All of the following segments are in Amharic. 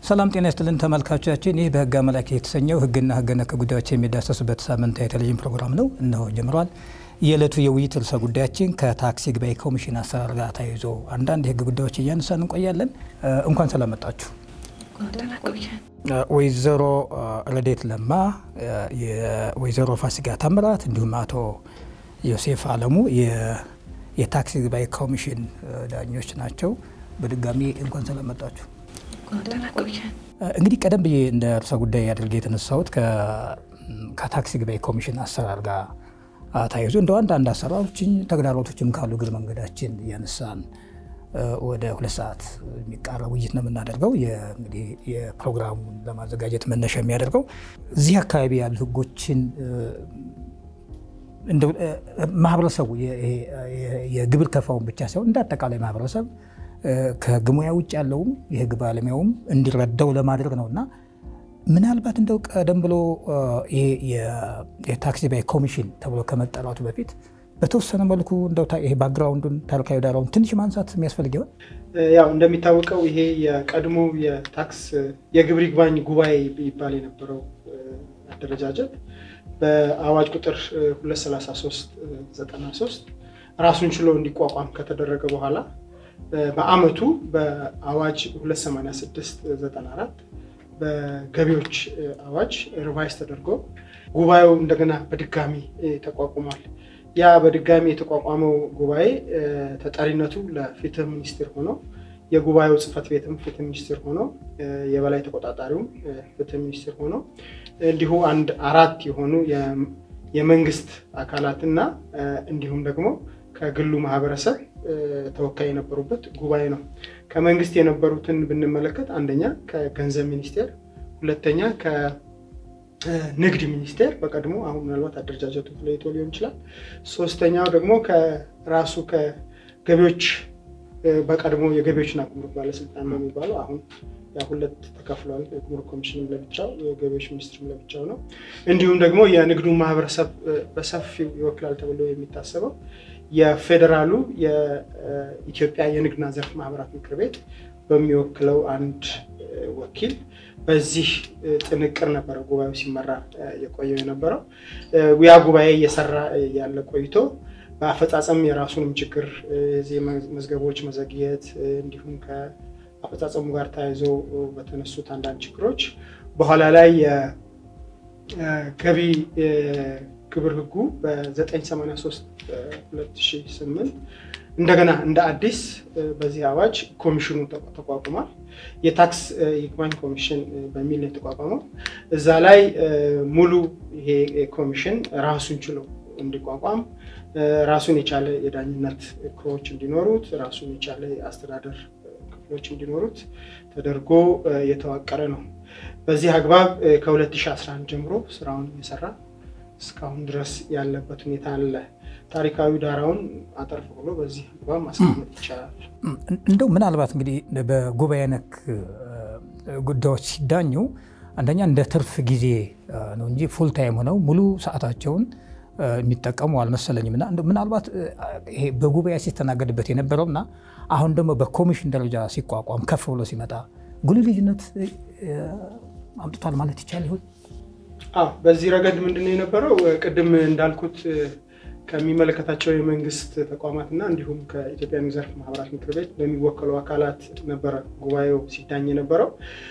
ሰላም ጤና ይስጥልን ተመልካቾቻችን፣ ይህ በህግ አመላኪ የተሰኘው ህግና ህገ ነክ ጉዳዮች የሚዳሰሱበት ሳምንታዊ የቴሌቪዥን ፕሮግራም ነው። እነሆ ጀምሯል። የዕለቱ የውይይት ርዕሰ ጉዳያችን ከታክስ ይግባኝ ኮሚሽን አሰራር ጋር ተያይዞ አንዳንድ የህግ ጉዳዮች እያነሳን እንቆያለን። እንኳን ስለመጣችሁ። ወይዘሮ ረዴት ለማ፣ የወይዘሮ ፋሲካ ታምራት እንዲሁም አቶ ዮሴፍ አለሙ የታክስ ይግባኝ ኮሚሽን ዳኞች ናቸው። በድጋሚ እንኳን ስለመጣችሁ። እንግዲህ ቀደም ብዬ እንደ ርዕሰ ጉዳይ አድርጌ የተነሳሁት ከታክስ ይግባኝ ኮሚሽን አሰራር ጋር ተያይዞ እንደ አንዳንድ አሰራሮችን ተግዳሮቶችም ካሉ እግር መንገዳችን እያነሳን ወደ ሁለት ሰዓት የሚቃረብ ውይይት ነው የምናደርገው። እንግዲህ የፕሮግራሙን ለማዘጋጀት መነሻ የሚያደርገው እዚህ አካባቢ ያሉ ህጎችን ማህበረሰቡ የግብር ከፋውን ብቻ ሳይሆን እንደ አጠቃላይ ማህበረሰብ ከህግ ሙያ ውጭ ያለውም የህግ ባለሙያውም እንዲረዳው ለማድረግ ነው እና ምናልባት እንደው ቀደም ብሎ ይሄ የታክስ ይግባኝ ኮሚሽን ተብሎ ከመጠራቱ በፊት በተወሰነ መልኩ እንደው ይሄ ባክግራውንዱን ታሪካዊ ዳራውን ትንሽ ማንሳት የሚያስፈልግ ይሆን? ያው እንደሚታወቀው ይሄ የቀድሞ የታክስ የግብር ይግባኝ ጉባኤ ይባል የነበረው አደረጃጀት በአዋጅ ቁጥር 23393 ራሱን ችሎ እንዲቋቋም ከተደረገ በኋላ በአመቱ በአዋጅ 28694 በገቢዎች አዋጅ ሪቫይስ ተደርጎ ጉባኤው እንደገና በድጋሚ ተቋቁሟል። ያ በድጋሚ የተቋቋመው ጉባኤ ተጠሪነቱ ለፍትህ ሚኒስቴር ሆኖ የጉባኤው ጽህፈት ቤትም ፍትህ ሚኒስቴር ሆኖ የበላይ ተቆጣጣሪውም ፍትህ ሚኒስቴር ሆኖ እንዲሁ አንድ አራት የሆኑ የመንግስት አካላትና እንዲሁም ደግሞ ከግሉ ማህበረሰብ ተወካይ የነበሩበት ጉባኤ ነው። ከመንግስት የነበሩትን ብንመለከት አንደኛ ከገንዘብ ሚኒስቴር፣ ሁለተኛ ከንግድ ሚኒስቴር በቀድሞ አሁን ምናልባት አደረጃጀቱ ተለይቶ ሊሆን ይችላል። ሶስተኛው ደግሞ ከራሱ ከገቢዎች በቀድሞ የገቢዎችና ጉምሩክ ባለስልጣን ነው የሚባለው አሁን ያ ሁለት ተከፍሏል። የጉምሩክ ኮሚሽንም ለብቻው የገቢዎች ሚኒስትርም ለብቻው ነው። እንዲሁም ደግሞ የንግዱን ማህበረሰብ በሰፊው ይወክላል ተብሎ የሚታሰበው የፌዴራሉ የኢትዮጵያ የንግድና ዘርፍ ማህበራት ምክር ቤት በሚወክለው አንድ ወኪል በዚህ ጥንቅር ነበረ ጉባኤው ሲመራ የቆየው የነበረው። ያ ጉባኤ እየሰራ ያለ ቆይቶ በአፈጻጸም የራሱንም ችግር የዚህ መዝገቦች መዘግየት እንዲሁም ከአፈጻጸሙ ጋር ተያይዞ በተነሱት አንዳንድ ችግሮች በኋላ ላይ የገቢ ግብር ህጉ በ983 2008 እንደገና እንደ አዲስ በዚህ አዋጅ ኮሚሽኑ ተቋቁሟል። የታክስ ይግባኝ ኮሚሽን በሚል ነው የተቋቋመው። እዛ ላይ ሙሉ ይሄ ኮሚሽን ራሱን ችሎ እንዲቋቋም ራሱን የቻለ የዳኝነት ክሮች እንዲኖሩት ራሱን የቻለ የአስተዳደር ክፍሎች እንዲኖሩት ተደርጎ የተዋቀረ ነው። በዚህ አግባብ ከ2011 ጀምሮ ስራውን እየሰራ እስካሁን ድረስ ያለበት ሁኔታ አለ። ታሪካዊ ዳራውን አጠርፍ ብሎ በዚህ አግባብ ማስቀመጥ ይቻላል። እንደው ምናልባት እንግዲህ በጉባኤ ነክ ጉዳዮች ሲዳኙ አንደኛ እንደ ትርፍ ጊዜ ነው እንጂ ፉል ታይም ሆነው ሙሉ ሰዓታቸውን የሚጠቀሙ አልመሰለኝም። እና ምናልባት ይሄ በጉባኤ ሲስተናገድበት የነበረው እና አሁን ደግሞ በኮሚሽን ደረጃ ሲቋቋም ከፍ ብሎ ሲመጣ ጉልህ ልዩነት አምጥቷል ማለት ይቻል ይሆን? አዎ በዚህ ረገድ ምንድን ነው የነበረው? ቅድም እንዳልኩት ከሚመለከታቸው የመንግስት ተቋማትና እንዲሁም ከኢትዮጵያ ንግድ ዘርፍ ማህበራት ምክር ቤት በሚወከሉ አካላት ነበረ ጉባኤው ሲዳኝ የነበረው።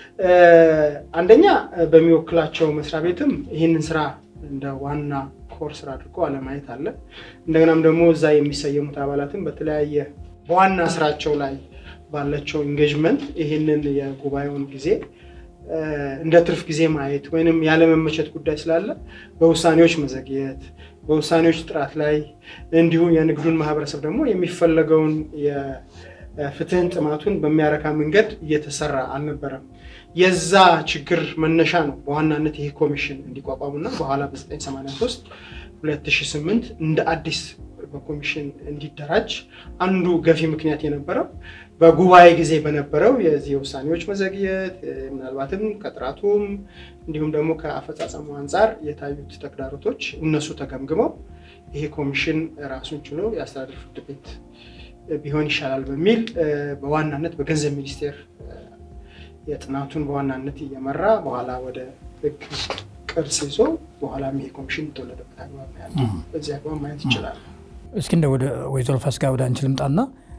አንደኛ በሚወክላቸው መስሪያ ቤትም ይህንን ስራ እንደ ዋና ኮር ስራ አድርጎ አለማየት አለ። እንደገናም ደግሞ እዛ የሚሰየሙት አባላትም በተለያየ በዋና ስራቸው ላይ ባላቸው ኢንጌጅመንት ይህንን የጉባኤውን ጊዜ እንደ ትርፍ ጊዜ ማየት ወይንም ያለመመቸት ጉዳይ ስላለ በውሳኔዎች መዘግየት፣ በውሳኔዎች ጥራት ላይ እንዲሁም የንግዱን ማህበረሰብ ደግሞ የሚፈለገውን የፍትህን ጥማቱን በሚያረካ መንገድ እየተሰራ አልነበረም። የዛ ችግር መነሻ ነው በዋናነት ይሄ ኮሚሽን እንዲቋቋሙና በኋላ በ983 2008 እንደ አዲስ በኮሚሽን እንዲደራጅ አንዱ ገፊ ምክንያት የነበረው በጉባኤ ጊዜ በነበረው የዚህ የውሳኔዎች መዘግየት ምናልባትም ከጥራቱም እንዲሁም ደግሞ ከአፈጻጸሙ አንጻር የታዩት ተግዳሮቶች እነሱ ተገምግመው ይሄ ኮሚሽን ራሱን ችሎ የአስተዳደር ፍርድ ቤት ቢሆን ይሻላል በሚል በዋናነት በገንዘብ ሚኒስቴር የጥናቱን በዋናነት እየመራ በኋላ ወደ ህግ ቅርጽ ይዞ በኋላ ይሄ ኮሚሽን የተወለደበት አግባብ ነው ያለው። በዚህ አግባብ ማየት ይችላል። እስኪ እንደ ወደ ወይዘሮ ፋሲካ ወደ አንቺ ልምጣና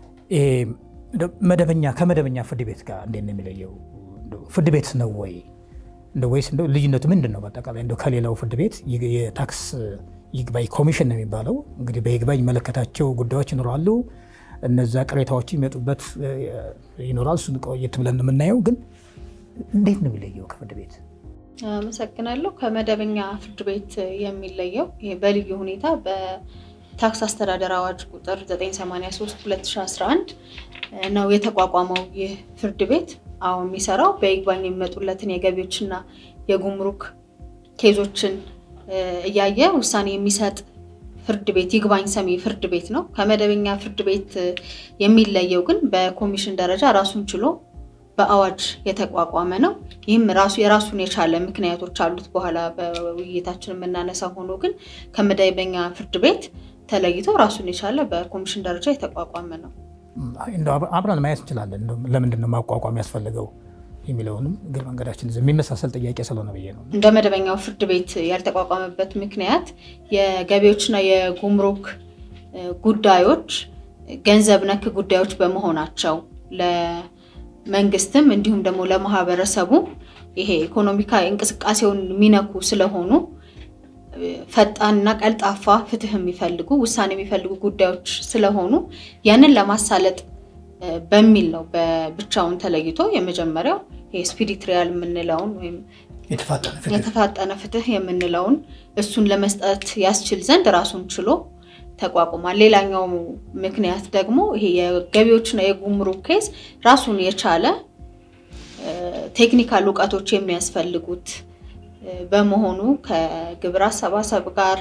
መደበኛ ከመደበኛ ፍርድ ቤት ጋር እንዴት ነው የሚለየው? ፍርድ ቤት ነው ወይ እንደ ወይስ እንደው ልዩነቱ ምንድን ነው? በአጠቃላይ እንደው ከሌላው ፍርድ ቤት የታክስ ይግባኝ ኮሚሽን ነው የሚባለው እንግዲህ በይግባኝ የሚመለከታቸው ጉዳዮች ይኖራሉ። እነዛ ቅሬታዎች የሚመጡበት ይኖራል። እሱን ቆየት ብለን የምናየው ግን እንዴት ነው የሚለየው ከፍርድ ቤት? አመሰግናለሁ። ከመደበኛ ፍርድ ቤት የሚለየው ይሄ በልዩ ሁኔታ በታክስ አስተዳደር አዋጅ ቁጥር 983 2011 ነው የተቋቋመው። ይህ ፍርድ ቤት አሁን የሚሰራው በይግባኝ የሚመጡለትን የገቢዎችና የጉምሩክ ኬዞችን እያየ ውሳኔ የሚሰጥ ፍርድ ቤት ይግባኝ ሰሚ ፍርድ ቤት ነው። ከመደበኛ ፍርድ ቤት የሚለየው ግን በኮሚሽን ደረጃ ራሱን ችሎ በአዋጅ የተቋቋመ ነው። ይህም ራሱ የራሱን የቻለ ምክንያቶች አሉት። በኋላ በውይይታችን የምናነሳ ሆኖ ግን ከመደበኛ ፍርድ ቤት ተለይቶ ራሱን የቻለ በኮሚሽን ደረጃ የተቋቋመ ነው። አብረን ማየት እንችላለን። ለምንድን ነው ማቋቋም ያስፈልገው የሚለውንም እግር መንገዳችን የሚመሳሰል ጥያቄ ስለሆነ ብዬ ነው። እንደ መደበኛው ፍርድ ቤት ያልተቋቋመበት ምክንያት የገቢዎችና የጉምሩክ ጉዳዮች ገንዘብ ነክ ጉዳዮች በመሆናቸው ለመንግስትም እንዲሁም ደግሞ ለማህበረሰቡ ይሄ ኢኮኖሚካዊ እንቅስቃሴውን የሚነኩ ስለሆኑ ፈጣንና ቀልጣፋ ፍትህ የሚፈልጉ ውሳኔ የሚፈልጉ ጉዳዮች ስለሆኑ ያንን ለማሳለጥ በሚል ነው በብቻውን ተለይቶ የመጀመሪያው ስፒዲ ትሪያል የምንለውን ወይም የተፋጠነ ፍትህ የምንለውን እሱን ለመስጠት ያስችል ዘንድ ራሱን ችሎ ተቋቁሟል። ሌላኛው ምክንያት ደግሞ ይሄ የገቢዎችና የጉምሩክ ኬዝ ራሱን የቻለ ቴክኒካል እውቀቶች የሚያስፈልጉት በመሆኑ ከግብር አሰባሰብ ጋር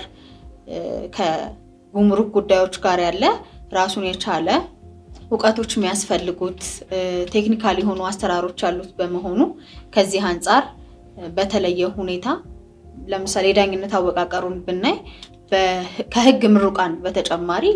ከጉምሩክ ጉዳዮች ጋር ያለ ራሱን የቻለ እውቀቶች የሚያስፈልጉት ቴክኒካል የሆኑ አሰራሮች ያሉት በመሆኑ ከዚህ አንጻር በተለየ ሁኔታ ለምሳሌ የዳኝነት አወቃቀሩን ብናይ ከህግ ምሩቃን በተጨማሪ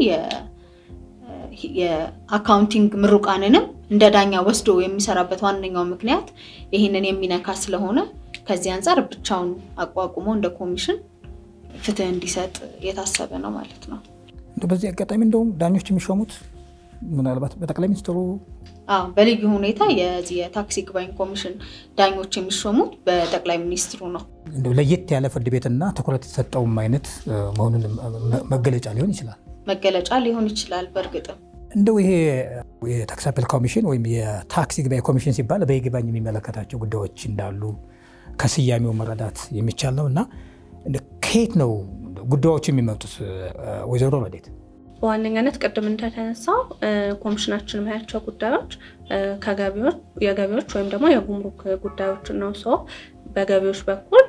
የአካውንቲንግ ምሩቃንንም እንደ ዳኛ ወስዶ የሚሰራበት ዋነኛው ምክንያት ይህንን የሚነካ ስለሆነ ከዚህ አንጻር ብቻውን አቋቁሞ እንደ ኮሚሽን ፍትህ እንዲሰጥ የታሰበ ነው ማለት ነው። በዚህ አጋጣሚ እንደውም ዳኞች የሚሾሙት ምናልባት በጠቅላይ ሚኒስትሩ በልዩ ሁኔታ የዚህ የታክስ ይግባኝ ኮሚሽን ዳኞች የሚሾሙት በጠቅላይ ሚኒስትሩ ነው። እንደው ለየት ያለ ፍርድ ቤትና ትኩረት የተሰጠውም አይነት መሆኑን መገለጫ ሊሆን ይችላል መገለጫ ሊሆን ይችላል። በእርግጥም እንደው ይሄ የታክስ አፔል ኮሚሽን ወይም የታክስ ይግባኝ ኮሚሽን ሲባል በይግባኝ የሚመለከታቸው ጉዳዮች እንዳሉ ከስያሜው መረዳት የሚቻል ነው እና ከየት ነው ጉዳዮች የሚመጡት? ወይዘሮ ረዴት በዋነኛነት ቅድም እንደተነሳው ኮሚሽናችን የሚያያቸው ጉዳዮች የገቢዎች ወይም ደግሞ የጉምሩክ ጉዳዮች ነው። ሰው በገቢዎች በኩል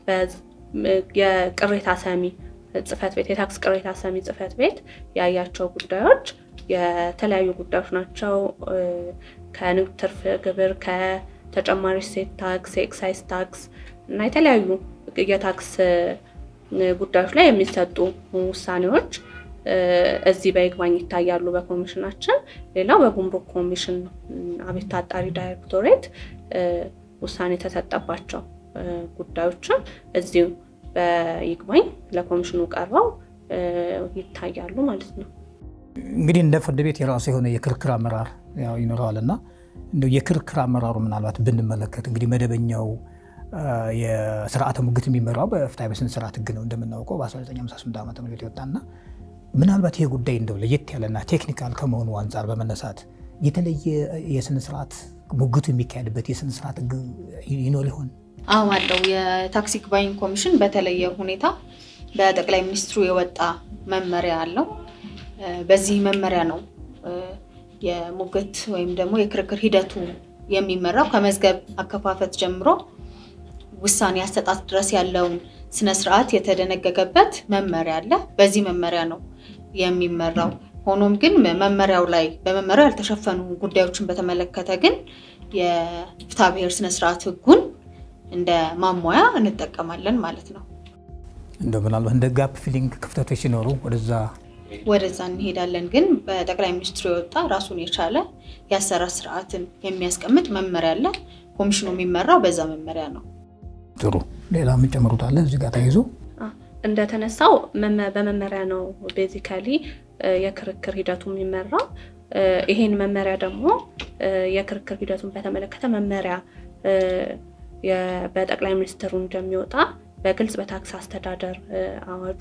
የቅሬታ ሰሚ ጽሕፈት ቤት የታክስ ቅሬታ ሰሚ ጽሕፈት ቤት ያያቸው ጉዳዮች የተለያዩ ጉዳዮች ናቸው። ከንግድ ትርፍ ግብር፣ ከተጨማሪ እሴት ታክስ፣ የኤክሳይዝ ታክስ እና የተለያዩ የታክስ ጉዳዮች ላይ የሚሰጡ ውሳኔዎች እዚህ በይግባኝ ይታያሉ በኮሚሽናችን። ሌላው በጉምሩክ ኮሚሽን አቤቱታ አጣሪ ዳይሬክቶሬት ውሳኔ የተሰጠባቸው ጉዳዮችም እዚሁ በይግባኝ ለኮሚሽኑ ቀርበው ይታያሉ ማለት ነው። እንግዲህ እንደ ፍርድ ቤት የራሱ የሆነ የክርክር አመራር ይኖረዋል እና እንደው የክርክር አመራሩ ምናልባት ብንመለከት እንግዲህ መደበኛው የስርዓተ ሙግት የሚመራው በፍትሐ ብሔር ስርዓት ሕግ ነው እንደምናውቀው በ1958 ዓ ም የወጣና ምናልባት ይሄ ጉዳይ እንደው ለየት ያለና ቴክኒካል ከመሆኑ አንጻር በመነሳት የተለየ የስነ ስርዓት ሙግቱ የሚካሄድበት የስነ ስርዓት ሕግ ይኖር ይሆን? አዎ አለው። የታክስ ይግባኝ ኮሚሽን በተለየ ሁኔታ በጠቅላይ ሚኒስትሩ የወጣ መመሪያ አለው። በዚህ መመሪያ ነው የሙግት ወይም ደግሞ የክርክር ሂደቱ የሚመራው ከመዝገብ አከፋፈት ጀምሮ ውሳኔ አሰጣጥ ድረስ ያለውን ስነ ስርዓት የተደነገገበት መመሪያ አለ። በዚህ መመሪያ ነው የሚመራው። ሆኖም ግን መመሪያው ላይ በመመሪያው ያልተሸፈኑ ጉዳዮችን በተመለከተ ግን የፍትሐ ብሔር ስነ ስርዓት ህጉን እንደ ማሟያ እንጠቀማለን ማለት ነው። እንደው ምናልባት እንደ ጋፕ ፊሊንግ ክፍተቶች ሲኖሩ ወደዛ ወደዛ እንሄዳለን። ግን በጠቅላይ ሚኒስትሩ የወጣ ራሱን የቻለ የአሰራር ስርዓትን የሚያስቀምጥ መመሪያ አለ። ኮሚሽኑ የሚመራው በዛ መመሪያ ነው። ጥሩ። ሌላ የምጨምሩት አለ እዚህ ጋር ተይዞ እንደተነሳው በመመሪያ ነው ቤዚካሊ የክርክር ሂደቱ የሚመራው። ይሄን መመሪያ ደግሞ የክርክር ሂደቱን በተመለከተ መመሪያ በጠቅላይ ሚኒስትሩ እንደሚወጣ በግልጽ በታክስ አስተዳደር አዋጁ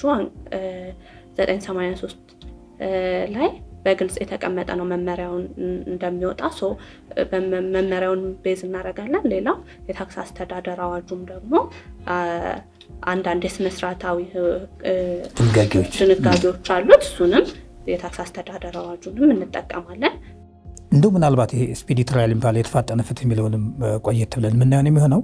983 ላይ በግልጽ የተቀመጠ ነው መመሪያውን እንደሚወጣ መመሪያውን ቤዝ እናደርጋለን። ሌላው የታክስ አስተዳደር አዋጁም ደግሞ አንዳንድ የስነስርዓታዊ ድንጋጌዎች አሉት። እሱንም የታክስ አስተዳደር አዋጁንም እንጠቀማለን። እንደው ምናልባት ይሄ ስፒዲ ትራያል የሚባለው የተፋጠነ ፍትህ የሚለውንም ቆየት ብለን የምናየውን የሚሆነው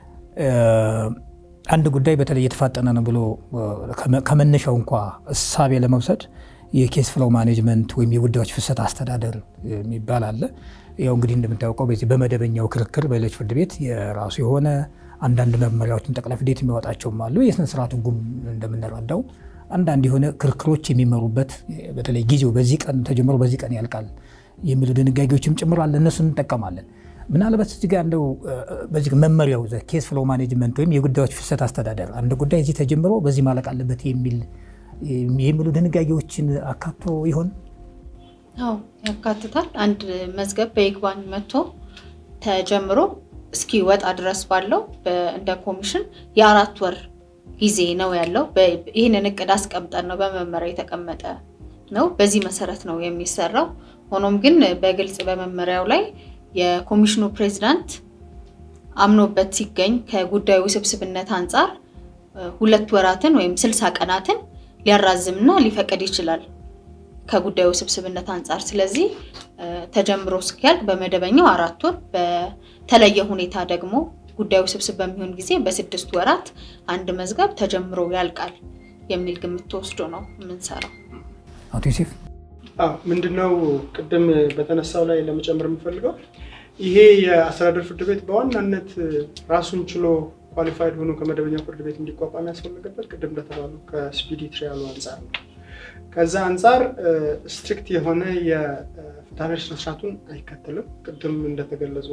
አንድ ጉዳይ በተለይ የተፋጠነ ነው ብሎ ከመነሻው እንኳ እሳቤ ለመውሰድ የኬስ ፍሎው ማኔጅመንት ወይም የጉዳዮች ፍሰት አስተዳደር የሚባል አለ። ያው እንግዲህ እንደምታውቀው በዚህ በመደበኛው ክርክር በሌሎች ፍርድ ቤት የራሱ የሆነ አንዳንድ መመሪያዎችን ጠቅላይ ፍርድ ቤት የሚያወጣቸውም አሉ። የስነ ስርዓት ሕጉም እንደምንረዳው አንዳንድ የሆነ ክርክሮች የሚመሩበት በተለይ ጊዜው በዚህ ቀን ተጀምሮ በዚህ ቀን ያልቃል የሚሉ ድንጋጌዎችም ጭምር አለ። እነሱን እንጠቀማለን። ምናልባት እዚህ ጋር እንደው በዚህ መመሪያው ኬስ ፍሎው ማኔጅመንት ወይም የጉዳዮች ፍሰት አስተዳደር አንድ ጉዳይ እዚህ ተጀምሮ በዚህ ማለቅ አለበት የሚል የሚሉ ድንጋጌዎችን አካቶ ይሆን? አዎ ያካትታል። አንድ መዝገብ በይግባኝ መጥቶ ተጀምሮ እስኪ ወጣ ድረስ ባለው እንደ ኮሚሽን የአራት ወር ጊዜ ነው ያለው። ይህንን እቅድ አስቀምጠን ነው በመመሪያ የተቀመጠ ነው። በዚህ መሰረት ነው የሚሰራው። ሆኖም ግን በግልጽ በመመሪያው ላይ የኮሚሽኑ ፕሬዚዳንት አምኖበት ሲገኝ ከጉዳዩ ውስብስብነት አንጻር ሁለት ወራትን ወይም ስልሳ ቀናትን ሊያራዝምና ሊፈቅድ ይችላል ከጉዳዩ ውስብስብነት አንጻር። ስለዚህ ተጀምሮ እስኪያልቅ በመደበኛው አራት ወር፣ በተለየ ሁኔታ ደግሞ ጉዳዩ ውስብስብ በሚሆን ጊዜ በስድስት ወራት አንድ መዝገብ ተጀምሮ ያልቃል የሚል ግምት ተወስዶ ነው የምንሰራው። አቶ ዮሴፍ ምንድነው ቅድም በተነሳው ላይ ለመጨመር የምፈልገው ይሄ የአስተዳደር ፍርድ ቤት በዋናነት ራሱን ችሎ ኳሊፋይድ ሆኖ ከመደበኛው ፍርድ ቤት እንዲቋቋም ያስፈለገበት ቅድም እንደተባሉ ከስፒዲ ትሪያሉ አንጻር ነው። ከዛ አንጻር ስትሪክት የሆነ የፍትሐብሔር ስነስርዓቱን አይከተልም። ቅድም እንደተገለጹ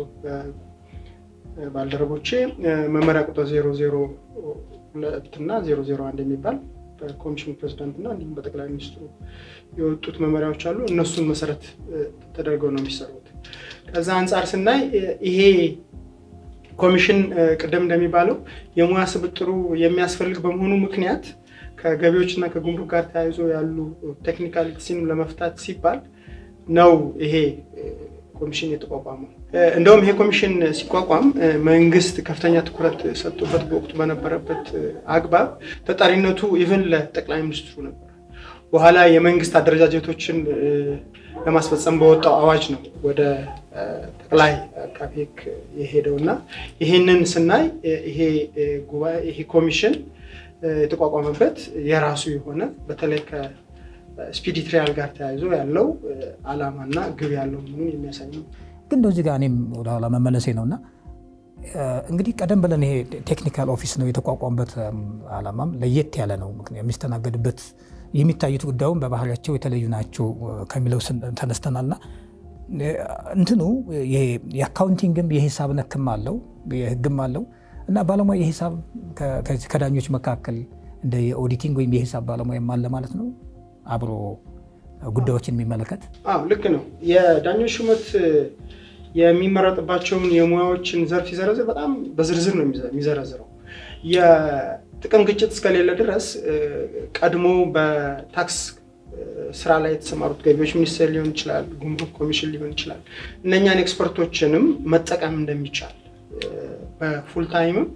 ባልደረቦቼ መመሪያ ቁጥር ዜሮ ዜሮ ሁለት እና ዜሮ ዜሮ አንድ የሚባል በኮሚሽኑ ፕሬዚዳንት እና እንዲሁም በጠቅላይ ሚኒስትሩ የወጡት መመሪያዎች አሉ። እነሱን መሰረት ተደርገው ነው የሚሰሩት። ከዛ አንጻር ስናይ ይሄ ኮሚሽን ቅድም እንደሚባለው የሙያ ስብጥሩ የሚያስፈልግ በመሆኑ ምክንያት ከገቢዎች እና ከጉምሩክ ጋር ተያይዞ ያሉ ቴክኒካሊቲስን ለመፍታት ሲባል ነው ይሄ ኮሚሽን የተቋቋመው። እንደውም ይሄ ኮሚሽን ሲቋቋም መንግስት ከፍተኛ ትኩረት ሰጥቶበት በወቅቱ በነበረበት አግባብ ተጠሪነቱ ኢቨን ለጠቅላይ ሚኒስትሩ ነበር። በኋላ የመንግስት አደረጃጀቶችን ለማስፈጸም በወጣው አዋጅ ነው ወደ ጠቅላይ አቃቤ ሕግ የሄደው እና ይህንን ስናይ ይሄ ጉባኤ ይሄ ኮሚሽን የተቋቋመበት የራሱ የሆነ በተለይ ከስፒዲ ትሪያል ጋር ተያይዞ ያለው ዓላማና ግብ ያለው መሆኑን የሚያሳይ ነው። ግን እንደዚህ ጋር እኔም ወደኋላ መመለሴ ነው እና እንግዲህ ቀደም ብለን ይሄ ቴክኒካል ኦፊስ ነው የተቋቋመበት ዓላማም ለየት ያለ ነው። የሚስተናገድበት የሚታዩት ጉዳዩም በባህሪያቸው የተለዩ ናቸው ከሚለው ተነስተናልና እንትኑ የአካውንቲንግም የሂሳብ ነክም አለው የህግም አለው እና ባለሙያ የሂሳብ ከዳኞች መካከል እንደ የኦዲቲንግ ወይም የሂሳብ ባለሙያም አለ ማለት ነው አብሮ ጉዳዮችን የሚመለከት አዎ ልክ ነው። የዳኞች ሹመት የሚመረጥባቸውን የሙያዎችን ዘርፍ ሲዘረዝር በጣም በዝርዝር ነው የሚዘረዝረው። የጥቅም ግጭት እስከሌለ ድረስ ቀድሞ በታክስ ስራ ላይ የተሰማሩት ገቢዎች ሚኒስቴር ሊሆን ይችላል፣ ጉምሩክ ኮሚሽን ሊሆን ይችላል። እነኛን ኤክስፐርቶችንም መጠቀም እንደሚቻል በፉል ታይምም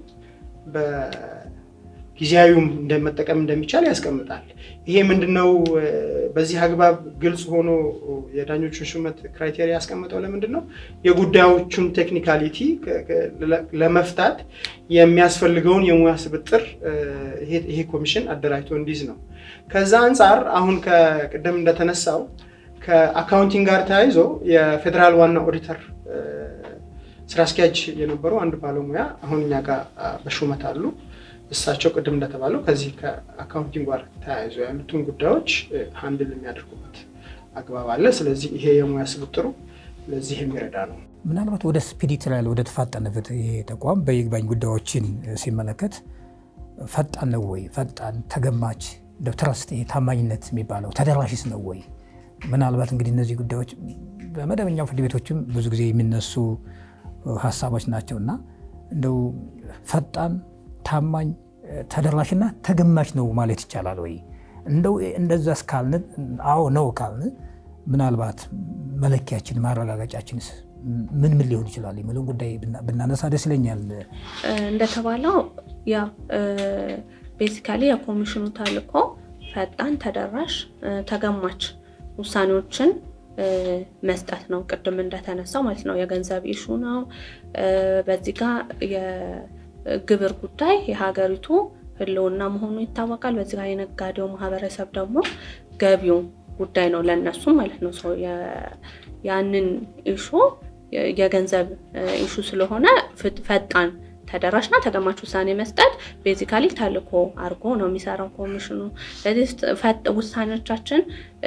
ጊዜያዊም መጠቀም እንደሚቻል ያስቀምጣል። ይሄ ምንድነው? በዚህ አግባብ ግልጽ ሆኖ የዳኞቹን ሹመት ክራይቴሪያ ያስቀምጠው ለምንድን ነው? የጉዳዮቹን ቴክኒካሊቲ ለመፍታት የሚያስፈልገውን የሙያ ስብጥር ይሄ ኮሚሽን አደራጅቶ እንዲይዝ ነው። ከዛ አንጻር አሁን ከቅድም እንደተነሳው ከአካውንቲንግ ጋር ተያይዞ የፌዴራል ዋና ኦዲተር ስራ አስኪያጅ የነበሩ አንድ ባለሙያ አሁን እኛ ጋር በሹመት አሉ። እሳቸው ቅድም እንደተባለው ከዚህ ከአካውንቲንግ ጋር ተያይዞ ያሉትን ጉዳዮች ሀንድል የሚያደርጉበት አግባብ አለ። ስለዚህ ይሄ የሙያ ስብጥሩ ለዚህ የሚረዳ ነው። ምናልባት ወደ ስፒዲ ትራያል ወደ ተፋጠነ ፍትህ ይሄ ተቋም በይግባኝ ጉዳዮችን ሲመለከት ፈጣን ነው ወይ? ፈጣን ተገማች፣ ትረስት ታማኝነት የሚባለው ተደራሽስ ነው ወይ? ምናልባት እንግዲህ እነዚህ ጉዳዮች በመደበኛው ፍርድ ቤቶችም ብዙ ጊዜ የሚነሱ ሀሳቦች ናቸው እና እንደው ፈጣን፣ ታማኝ፣ ተደራሽና ተገማች ነው ማለት ይቻላል ወይ? እንደው እንደዛ እስካልን አዎ ነው ካልን ምናልባት መለኪያችን ማረጋገጫችንስ ምን ምን ሊሆን ይችላል የሚለውን ጉዳይ ብናነሳ ደስ ይለኛል። እንደተባለው ያ ቤዚካሊ የኮሚሽኑ ተልዕኮ ፈጣን፣ ተደራሽ፣ ተገማች ውሳኔዎችን መስጠት ነው። ቅድም እንደተነሳው ማለት ነው የገንዘብ ኢሹ ነው። በዚህ ጋር የግብር ጉዳይ የሀገሪቱ ሕልውና መሆኑ ይታወቃል። በዚህ ጋር የነጋዴው ማህበረሰብ ደግሞ ገቢው ጉዳይ ነው ለእነሱም ማለት ነው። ሰው ያንን ኢሹ የገንዘብ ኢሹ ስለሆነ ፈጣን ተደራሽና ተገማች ውሳኔ መስጠት ቤዚካሊ ተልዕኮ አድርጎ ነው የሚሰራው ኮሚሽኑ። ስለዚህ ውሳኔዎቻችን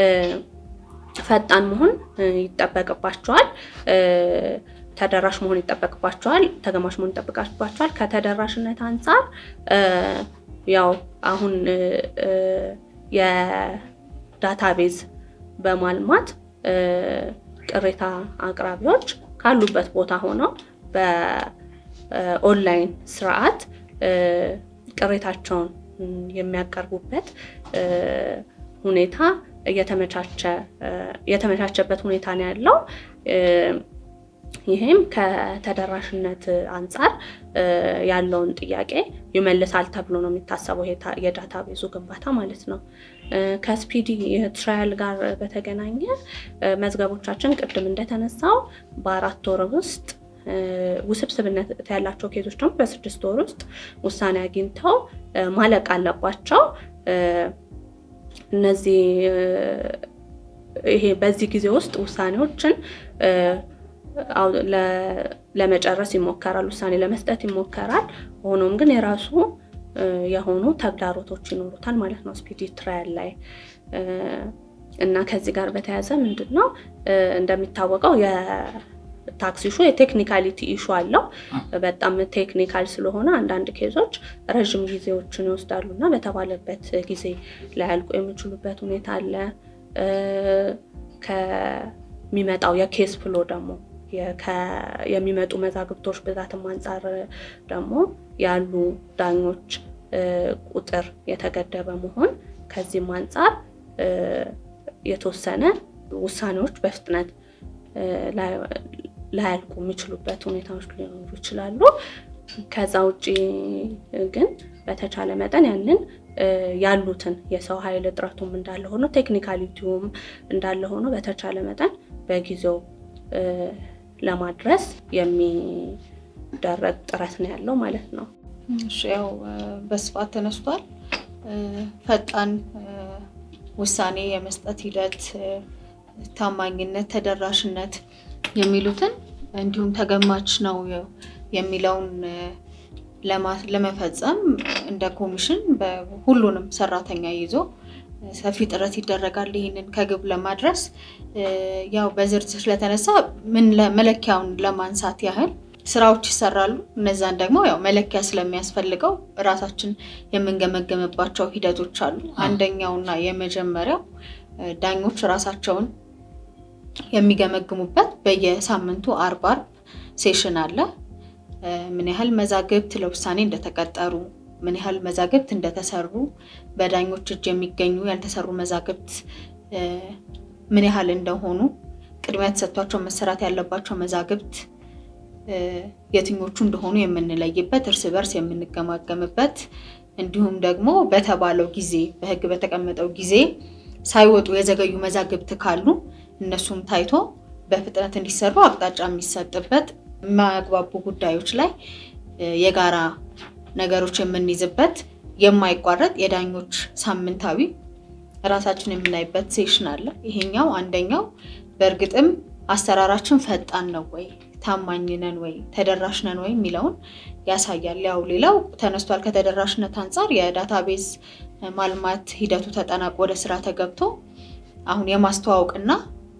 ፈጣን መሆን ይጠበቅባቸዋል፣ ተደራሽ መሆን ይጠበቅባቸዋል፣ ተገማች መሆን ይጠበቅባቸዋል። ከተደራሽነት አንጻር ያው አሁን የዳታቤዝ በማልማት ቅሬታ አቅራቢዎች ካሉበት ቦታ ሆነው በኦንላይን ስርዓት ቅሬታቸውን የሚያቀርቡበት ሁኔታ የተመቻቸበት ሁኔታ ነው ያለው። ይህም ከተደራሽነት አንጻር ያለውን ጥያቄ ይመልሳል ተብሎ ነው የሚታሰበው የዳታ ቤዙ ግንባታ ማለት ነው። ከስፒዲ ትራያል ጋር በተገናኘ መዝገቦቻችን ቅድም እንደተነሳው በአራት ወር ውስጥ ውስብስብነት ያላቸው ኬዞች ደግሞ በስድስት ወር ውስጥ ውሳኔ አግኝተው ማለቅ አለባቸው። እነዚህ ይሄ በዚህ ጊዜ ውስጥ ውሳኔዎችን ለመጨረስ ይሞከራል፣ ውሳኔ ለመስጠት ይሞከራል። ሆኖም ግን የራሱ የሆኑ ተግዳሮቶች ይኖሩታል ማለት ነው ስፒዲ ትራያል ላይ እና ከዚህ ጋር በተያያዘ ምንድን ነው እንደሚታወቀው የታክስ ኢሹ የቴክኒካሊቲ ኢሹ አለው። በጣም ቴክኒካል ስለሆነ አንዳንድ ኬዞች ረዥም ጊዜዎችን ይወስዳሉ እና በተባለበት ጊዜ ላያልቁ የሚችሉበት ሁኔታ አለ። ከሚመጣው የኬስ ፍሎ ደግሞ የሚመጡ መዛግብቶች ብዛትም አንጻር ደግሞ ያሉ ዳኞች ቁጥር የተገደበ መሆን ከዚህም አንጻር የተወሰነ ውሳኔዎች በፍጥነት ላያልቁ የሚችሉበት ሁኔታዎች ሊኖሩ ይችላሉ። ከዛ ውጭ ግን በተቻለ መጠን ያንን ያሉትን የሰው ኃይል እጥረቱም እንዳለ ሆኖ ቴክኒካሊቲውም እንዳለ ሆኖ በተቻለ መጠን በጊዜው ለማድረስ የሚደረግ ጥረት ነው ያለው ማለት ነው። ያው በስፋት ተነስቷል። ፈጣን ውሳኔ የመስጠት ሂደት፣ ታማኝነት፣ ተደራሽነት የሚሉትን እንዲሁም ተገማች ነው የሚለውን ለመፈጸም እንደ ኮሚሽን ሁሉንም ሰራተኛ ይዞ ሰፊ ጥረት ይደረጋል። ይህንን ከግብ ለማድረስ ያው በዝርዝር ስለተነሳ ምን መለኪያውን ለማንሳት ያህል ስራዎች ይሰራሉ። እነዛን ደግሞ ያው መለኪያ ስለሚያስፈልገው እራሳችን የምንገመገምባቸው ሂደቶች አሉ። አንደኛውና የመጀመሪያው ዳኞች ራሳቸውን የሚገመግሙበት በየሳምንቱ አርብ አርብ ሴሽን አለ። ምን ያህል መዛግብት ለውሳኔ እንደተቀጠሩ፣ ምን ያህል መዛግብት እንደተሰሩ፣ በዳኞች እጅ የሚገኙ ያልተሰሩ መዛግብት ምን ያህል እንደሆኑ፣ ቅድሚያ ተሰጥቷቸው መሰራት ያለባቸው መዛግብት የትኞቹ እንደሆኑ የምንለይበት፣ እርስ በርስ የምንገማገምበት እንዲሁም ደግሞ በተባለው ጊዜ በሕግ በተቀመጠው ጊዜ ሳይወጡ የዘገዩ መዛግብት ካሉ እነሱም ታይቶ በፍጥነት እንዲሰሩ አቅጣጫ የሚሰጥበት የማያግባቡ ጉዳዮች ላይ የጋራ ነገሮች የምንይዝበት የማይቋረጥ የዳኞች ሳምንታዊ ራሳችን የምናይበት ሴሽን አለ። ይሄኛው አንደኛው በእርግጥም አሰራራችን ፈጣን ነው ወይ፣ ታማኝ ነን ወይ፣ ተደራሽ ነን ወይ የሚለውን ያሳያል። ያው ሌላው ተነስቷል። ከተደራሽነት አንጻር የዳታቤዝ ማልማት ሂደቱ ተጠናቆ ወደ ስራ ተገብቶ አሁን የማስተዋወቅና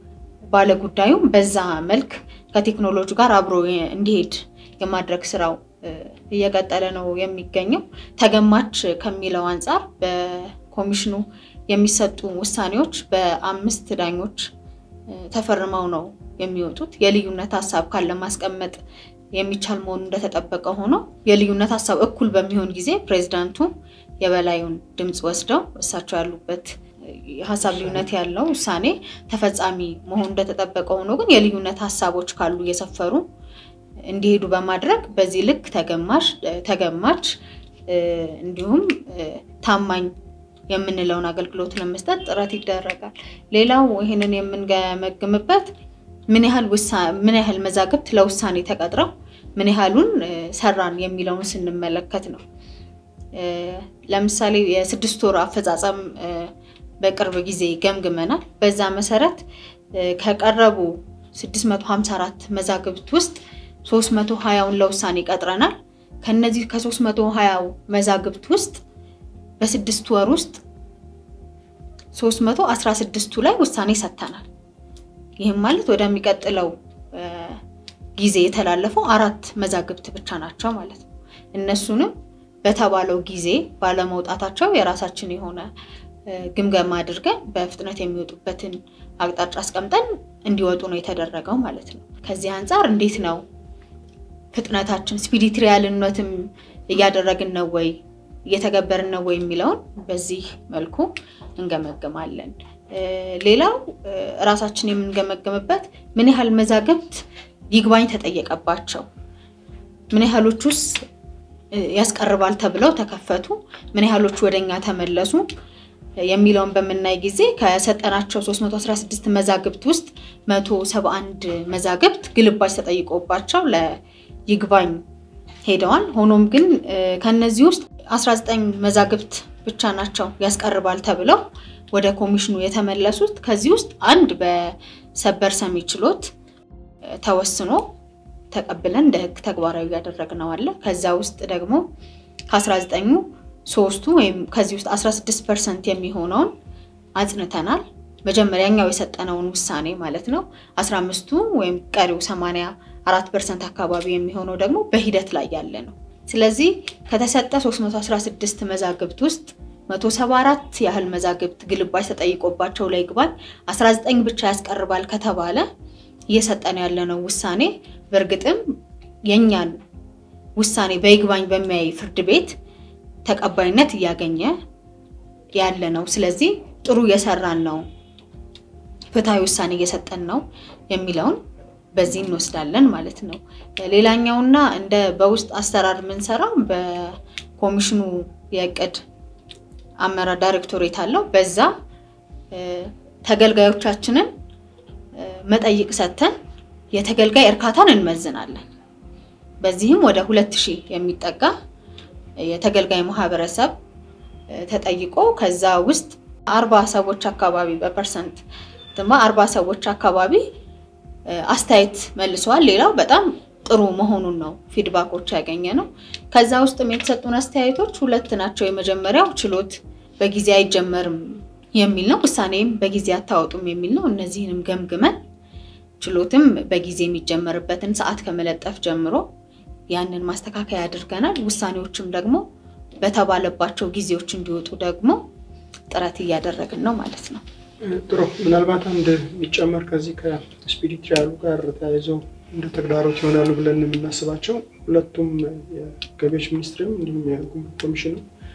ባለጉዳዩም በዛ መልክ ከቴክኖሎጂ ጋር አብሮ እንዲሄድ የማድረግ ስራው እየቀጠለ ነው የሚገኘው። ተገማች ከሚለው አንጻር በኮሚሽኑ የሚሰጡ ውሳኔዎች በአምስት ዳኞች ተፈርመው ነው የሚወጡት። የልዩነት ሀሳብ ካለ ማስቀመጥ የሚቻል መሆኑ እንደተጠበቀ ሆኖ የልዩነት ሀሳብ እኩል በሚሆን ጊዜ ፕሬዚዳንቱ የበላዩን ድምፅ ወስደው እሳቸው ያሉበት የሀሳብ ልዩነት ያለው ውሳኔ ተፈጻሚ መሆኑ እንደተጠበቀ ሆኖ ግን የልዩነት ሀሳቦች ካሉ እየሰፈሩ እንዲሄዱ በማድረግ በዚህ ልክ ተገማሽ ተገማች እንዲሁም ታማኝ የምንለውን አገልግሎት ለመስጠት ጥረት ይደረጋል። ሌላው ይህንን የምንገመግምበት ምን ያህል ምን ያህል መዛግብት ለውሳኔ ተቀጥረው ምን ያህሉን ሰራን የሚለውን ስንመለከት ነው። ለምሳሌ የስድስት ወር አፈጻጸም በቅርብ ጊዜ ገምግመናል። በዛ መሰረት ከቀረቡ 654 መዛግብት ውስጥ 320ውን ለውሳኔ ቀጥረናል። ከነዚህ ከ320 መዛግብት ውስጥ በስድስት ወር ውስጥ 316ቱ ላይ ውሳኔ ሰጥተናል። ይህም ማለት ወደሚቀጥለው ጊዜ የተላለፈው አራት መዛግብት ብቻ ናቸው ማለት ነው። እነሱንም በተባለው ጊዜ ባለመውጣታቸው የራሳችን የሆነ ግምገማ አድርገን በፍጥነት የሚወጡበትን አቅጣጫ አስቀምጠን እንዲወጡ ነው የተደረገው ማለት ነው። ከዚህ አንጻር እንዴት ነው ፍጥነታችን ስፒዲ ትሪያልነትም እያደረግን ነው ወይ እየተገበርን ነው ወይ የሚለውን በዚህ መልኩ እንገመግማለን። ሌላው እራሳችን የምንገመገምበት ምን ያህል መዛግብት ይግባኝ ተጠየቀባቸው፣ ምን ያህሎቹስ ያስቀርባል ተብለው ተከፈቱ፣ ምን ያህሎቹ ወደኛ ተመለሱ የሚለውን በምናይ ጊዜ ከሰጠናቸው 316 መዛግብት ውስጥ 171 መዛግብት ግልባጭ ተጠይቆባቸው ለይግባኝ ሄደዋል። ሆኖም ግን ከነዚህ ውስጥ 19 መዛግብት ብቻ ናቸው ያስቀርባል ተብለው ወደ ኮሚሽኑ የተመለሱት። ከዚህ ውስጥ አንድ በሰበር ሰሚ ችሎት ተወስኖ ተቀብለን እንደ ሕግ ተግባራዊ ያደረግነው አለ። ከዛ ውስጥ ደግሞ ከ19ኙ ሶስቱ ወይም ከዚህ ውስጥ 16 ፐርሰንት የሚሆነውን አጽንተናል። መጀመሪያኛው የሰጠነውን ውሳኔ ማለት ነው። 15ቱ ወይም ቀሪው 84 ፐርሰንት አካባቢ የሚሆነው ደግሞ በሂደት ላይ ያለ ነው። ስለዚህ ከተሰጠ 316 መዛግብት ውስጥ 174 ያህል መዛግብት ግልባጭ ተጠይቆባቸው ላይ ይግባኝ 19 ብቻ ያስቀርባል ከተባለ እየሰጠን ያለነው ውሳኔ በእርግጥም የእኛን ውሳኔ በይግባኝ በሚያይ ፍርድ ቤት ተቀባይነት እያገኘ ያለ ነው። ስለዚህ ጥሩ እየሰራን ነው፣ ፍትሐዊ ውሳኔ እየሰጠን ነው የሚለውን በዚህ እንወስዳለን ማለት ነው። ሌላኛውና እንደ በውስጥ አሰራር የምንሰራው በኮሚሽኑ የእቅድ አመራር ዳይሬክቶሬት አለው። በዛ ተገልጋዮቻችንን መጠይቅ ሰጥተን የተገልጋይ እርካታን እንመዝናለን። በዚህም ወደ ሁለት ሺህ የሚጠጋ የተገልጋይ ማህበረሰብ ተጠይቆ ከዛ ውስጥ አርባ ሰዎች አካባቢ በፐርሰንት ድማ አርባ ሰዎች አካባቢ አስተያየት መልሰዋል። ሌላው በጣም ጥሩ መሆኑን ነው ፊድባኮች ያገኘ ነው። ከዛ ውስጥም የተሰጡን አስተያየቶች ሁለት ናቸው። የመጀመሪያው ችሎት በጊዜ አይጀመርም የሚል ነው። ውሳኔም በጊዜ አታወጡም የሚል ነው። እነዚህንም ገምግመን ችሎትም በጊዜ የሚጀመርበትን ሰዓት ከመለጠፍ ጀምሮ ያንን ማስተካከያ አድርገናል። ውሳኔዎችም ደግሞ በተባለባቸው ጊዜዎች እንዲወጡ ደግሞ ጥረት እያደረግን ነው ማለት ነው። ጥሩ። ምናልባት አንድ የሚጨመር ከዚህ ከስፒዲ ትሪያሉ ጋር ተያይዘው እንደ ተግዳሮት ይሆናሉ ብለን የምናስባቸው ሁለቱም የገቢዎች ሚኒስትርም እንዲሁም የጉምሩክ ኮሚሽኑ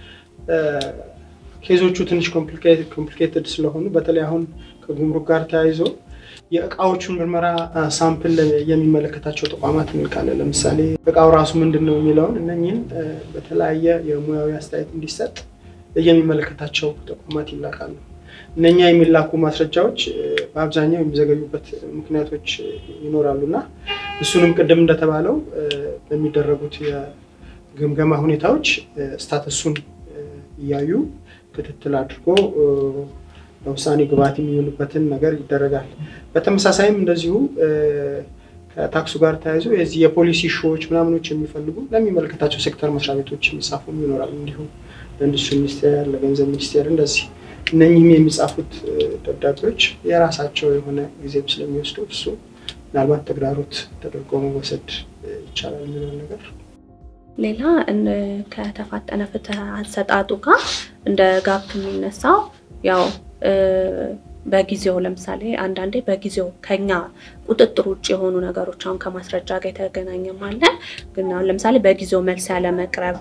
ኬዞቹ ትንሽ ኮምፕሊኬትድ ስለሆኑ በተለይ አሁን ከጉምሩክ ጋር ተያይዞ የእቃዎቹን ምርመራ ሳምፕል የሚመለከታቸው ተቋማት እንልካለን። ለምሳሌ እቃው ራሱ ምንድን ነው የሚለውን እነኝህን በተለያየ የሙያዊ አስተያየት እንዲሰጥ የሚመለከታቸው ተቋማት ይላካሉ። እነኛ የሚላኩ ማስረጃዎች በአብዛኛው የሚዘገዩበት ምክንያቶች ይኖራሉ እና እሱንም ቅድም እንደተባለው በሚደረጉት የግምገማ ሁኔታዎች ስታተሱን እያዩ ክትትል አድርጎ ለውሳኔ ግብዓት የሚሆኑበትን ነገር ይደረጋል። በተመሳሳይም እንደዚሁ ከታክሱ ጋር ተያይዞ የዚህ የፖሊሲ ሾዎች ምናምኖች የሚፈልጉ ለሚመለከታቸው ሴክተር መስሪያ ቤቶች የሚጻፉም ይኖራሉ። እንዲሁም ለኢንዱስትሪ ሚኒስቴር፣ ለገንዘብ ሚኒስቴር እንደዚህ እነኚህም የሚጻፉት ደብዳቤዎች የራሳቸው የሆነ ጊዜም ስለሚወስዱ እሱ ምናልባት ተግዳሮት ተደርጎ መወሰድ ይቻላል የሚለውን ነገር ሌላ ከተፋጠነ ፍትህ አሰጣጡ ጋር እንደ ጋፕ የሚነሳው ያው በጊዜው ለምሳሌ አንዳንዴ በጊዜው ከኛ ቁጥጥር ውጭ የሆኑ ነገሮች አሁን ከማስረጃ ጋር የተገናኘም አለ። ግን አሁን ለምሳሌ በጊዜው መልስ ያለመቅረብ፣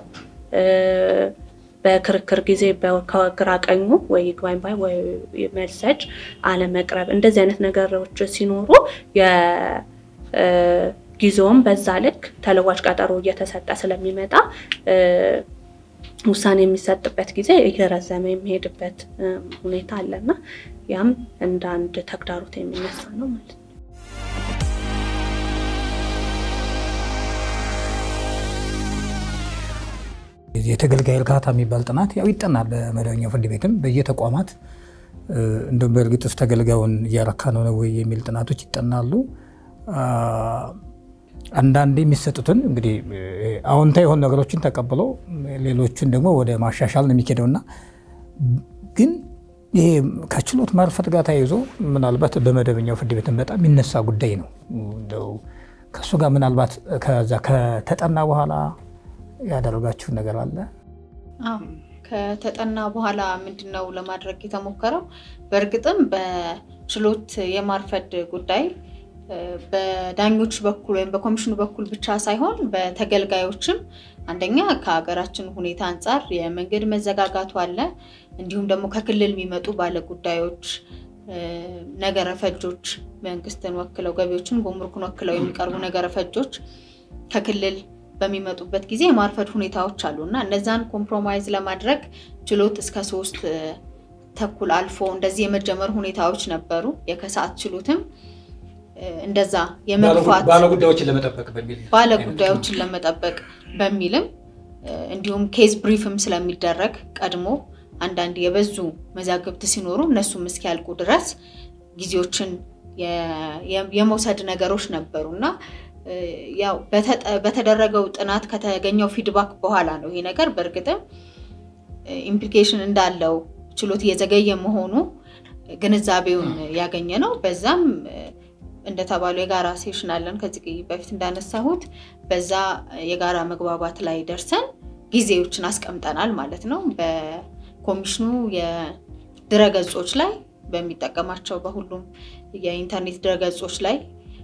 በክርክር ጊዜ ከግራ ቀኙ ወይ ይግባኝ ባይ ወይ መልስ ሰጭ አለመቅረብ፣ እንደዚህ አይነት ነገሮች ሲኖሩ ጊዜውም በዛ ልክ ተለዋጭ ቀጠሮ እየተሰጠ ስለሚመጣ ውሳኔ የሚሰጥበት ጊዜ እየረዘመ የሚሄድበት ሁኔታ አለና ያም እንደ አንድ ተግዳሮት የሚነሳ ነው ማለት ነው። የተገልጋይ እርካታ የሚባል ጥናት ያው ይጠናል በመደበኛው ፍርድ ቤትም በየተቋማት እንደውም በእርግጥስ ተገልጋዩን እያረካ ነው ወይ የሚል ጥናቶች ይጠናሉ። አንዳንዴ የሚሰጡትን እንግዲህ አዎንታ የሆኑ ነገሮችን ተቀብሎ ሌሎቹን ደግሞ ወደ ማሻሻል ነው የሚኬደው እና ግን ይሄ ከችሎት ማርፈት ጋር ተያይዞ ምናልባት በመደበኛው ፍርድ ቤትን በጣም የሚነሳ ጉዳይ ነው። እንደው ከእሱ ጋር ምናልባት ከዛ ከተጠና በኋላ ያደረጋችሁ ነገር አለ? አዎ ከተጠና በኋላ ምንድን ነው ለማድረግ የተሞከረው? በእርግጥም በችሎት የማርፈድ ጉዳይ በዳኞች በኩል ወይም በኮሚሽኑ በኩል ብቻ ሳይሆን በተገልጋዮችም አንደኛ ከሀገራችን ሁኔታ አንጻር የመንገድ መዘጋጋቱ አለ። እንዲሁም ደግሞ ከክልል የሚመጡ ባለጉዳዮች፣ ነገረ ፈጆች መንግስትን ወክለው ገቢዎችን፣ ጉምሩክን ወክለው የሚቀርቡ ነገረ ፈጆች ከክልል በሚመጡበት ጊዜ የማርፈድ ሁኔታዎች አሉ እና እነዛን ኮምፕሮማይዝ ለማድረግ ችሎት እስከ ሶስት ተኩል አልፎ እንደዚህ የመጀመር ሁኔታዎች ነበሩ። የከሰዓት ችሎትም እንደዛ የመግፋት ባለጉዳዮችን ለመጠበቅ በሚል ባለጉዳዮችን ለመጠበቅ በሚልም እንዲሁም ኬዝ ብሪፍም ስለሚደረግ ቀድሞ አንዳንድ የበዙ መዛግብት ሲኖሩ እነሱም እስኪያልቁ ድረስ ጊዜዎችን የመውሰድ ነገሮች ነበሩ እና ያው በተደረገው ጥናት ከተገኘው ፊድባክ በኋላ ነው ይሄ ነገር በእርግጥም ኢምፕሊኬሽን እንዳለው ችሎት እየዘገየ መሆኑ ግንዛቤውን ያገኘ ነው። በዛም እንደተባለው የጋራ ሴሽን አለን ከዚህ በፊት እንዳነሳሁት በዛ የጋራ መግባባት ላይ ደርሰን ጊዜዎችን አስቀምጠናል ማለት ነው። በኮሚሽኑ የድረገጾች ላይ በሚጠቀማቸው በሁሉም የኢንተርኔት ድረገጾች ላይ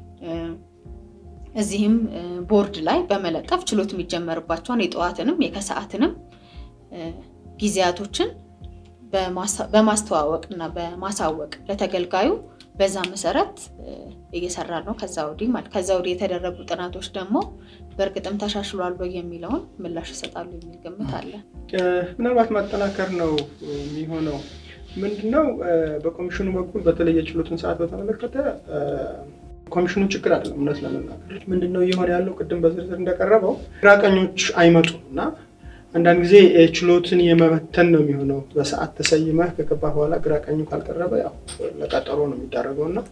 እዚህም ቦርድ ላይ በመለጠፍ ችሎት የሚጀመርባቸውን የጠዋትንም የከሰዓትንም ጊዜያቶችን በማስተዋወቅ እና በማሳወቅ ለተገልጋዩ በዛ መሰረት እየሰራ ነው። ከዛ ወዲህ ማለት ከዛ ወዲህ የተደረጉ ጥናቶች ደግሞ በእርግጥም ተሻሽሏል ወይ የሚለውን ምላሽ ይሰጣሉ የሚል ግምት አለ። ምናልባት ማጠናከር ነው የሚሆነው። ምንድነው በኮሚሽኑ በኩል በተለይ የችሎትን ሰዓት በተመለከተ ኮሚሽኑ ችግር አይደለም። እውነት ለመናገር ምንድነው እየሆነ ያለው ቅድም በዝርዝር እንደቀረበው ግራቀኞች አይመጡም እና አንዳንድ ጊዜ ችሎትን የመበተን ነው የሚሆነው። በሰዓት ተሰይመህ ከገባ በኋላ ግራቀኙ ካልቀረበ ያው ለቀጠሮ ነው የሚዳረገው እና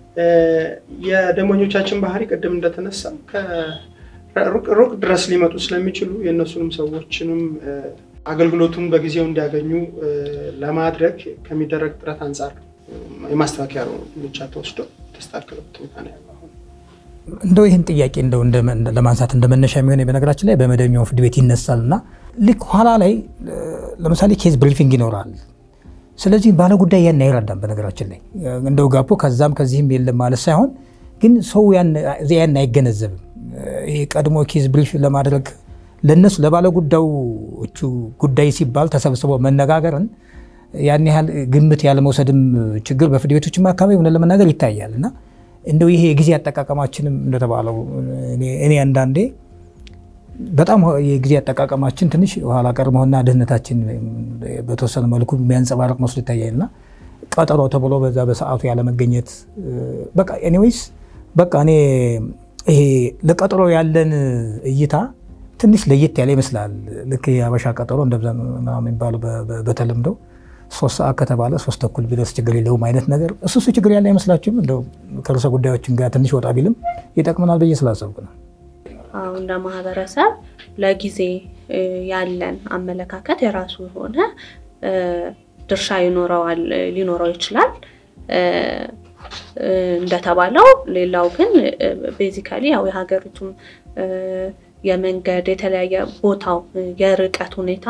የደንበኞቻችን ባህሪ ቅድም እንደተነሳ ሩቅ ድረስ ሊመጡ ስለሚችሉ የእነሱንም ሰዎችንም አገልግሎቱን በጊዜው እንዲያገኙ ለማድረግ ከሚደረግ ጥረት አንጻር የማስተካከያ እርምጃ ተወስዶ የተስተካከለበት ሁኔታ ነው ያለው። እንደው ይህን ጥያቄ እንደው ለማንሳት እንደመነሻ የሚሆነ በነገራችን ላይ በመደበኛው ፍርድ ቤት ይነሳል እና ልክ ኋላ ላይ ለምሳሌ ኬዝ ብሪፊንግ ይኖራል። ስለዚህ ባለጉዳይ ያን አይረዳም። በነገራችን ላይ እንደው ጋፖ ከዛም ከዚህም የለም ማለት ሳይሆን ግን ሰው ያን አይገነዘብም። ይሄ ቀድሞ ኬዝ ብሪፍ ለማድረግ ለነሱ ለባለጉዳዮቹ ጉዳይ ሲባል ተሰብስቦ መነጋገርን ያን ያህል ግምት ያለመውሰድም ችግር በፍርድ ቤቶችም አካባቢ ሆነ ለመናገር ይታያል እና እንደው ይሄ የጊዜ አጠቃቀማችንም እንደተባለው እኔ አንዳንዴ በጣም የጊዜ አጠቃቀማችን ትንሽ ኋላ ቀር መሆንና ድህነታችን በተወሰነ መልኩ የሚያንጸባርቅ መስሎ ይታያል እና ቀጠሮ ተብሎ በዛ በሰዓቱ ያለመገኘት በቃ ኤኒዌይስ በቃ እኔ ይሄ ለቀጠሮ ያለን እይታ ትንሽ ለየት ያለ ይመስላል። ልክ የአበሻ ቀጠሮ እንደዛ የሚባለው በተለምዶ ሶስት ሰዓት ከተባለ ሶስት ተኩል ቢደርስ ችግር የለውም አይነት ነገር እሱ እሱ ችግር ያለ አይመስላችሁም? እንደው ከርዕሰ ጉዳዮችን ጋር ትንሽ ወጣ ቢልም ይጠቅመናል ብዬ ስላሰብኩ ነው። አሁን እንደ ማህበረሰብ ለጊዜ ያለን አመለካከት የራሱ የሆነ ድርሻ ይኖረዋል ሊኖረው ይችላል። እንደተባለው ሌላው ግን ቤዚካሊ ያው የሀገሪቱም የመንገድ የተለያየ ቦታው የርቀት ሁኔታ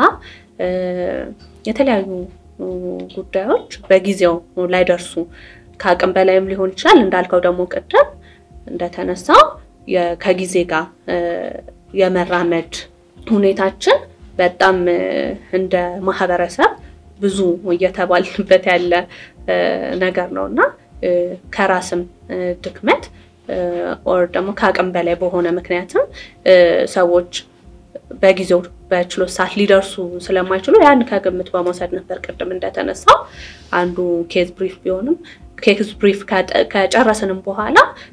የተለያዩ ጉዳዮች በጊዜው ላይደርሱ ከአቅም በላይም ሊሆን ይችላል። እንዳልከው ደግሞ ቅድም እንደተነሳው ከጊዜ ጋር የመራመድ ሁኔታችን በጣም እንደ ማህበረሰብ ብዙ እየተባልንበት ያለ ነገር ነው እና ከራስም ድክመት ኦር ደግሞ ከአቅም በላይ በሆነ ምክንያትም ሰዎች በጊዜው በችሎት ሰዓት ሊደርሱ ስለማይችሉ ያን ከግምት በመውሰድ ነበር ቅድም እንደተነሳው አንዱ ኬዝ ብሪፍ ቢሆንም ኬዝ ብሪፍ ከጨረስንም በኋላ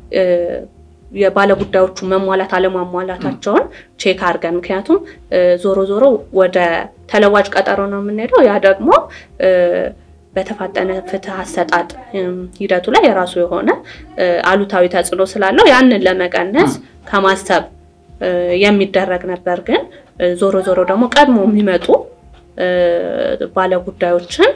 የባለጉዳዮቹ መሟላት አለማሟላታቸውን ቼክ አድርገን ምክንያቱም ዞሮ ዞሮ ወደ ተለዋጭ ቀጠሮ ነው የምንሄደው። ያ ደግሞ በተፋጠነ ፍትህ አሰጣጥ ሂደቱ ላይ የራሱ የሆነ አሉታዊ ተጽዕኖ ስላለው ያንን ለመቀነስ ከማሰብ የሚደረግ ነበር። ግን ዞሮ ዞሮ ደግሞ ቀድሞ የሚመጡ ባለጉዳዮችን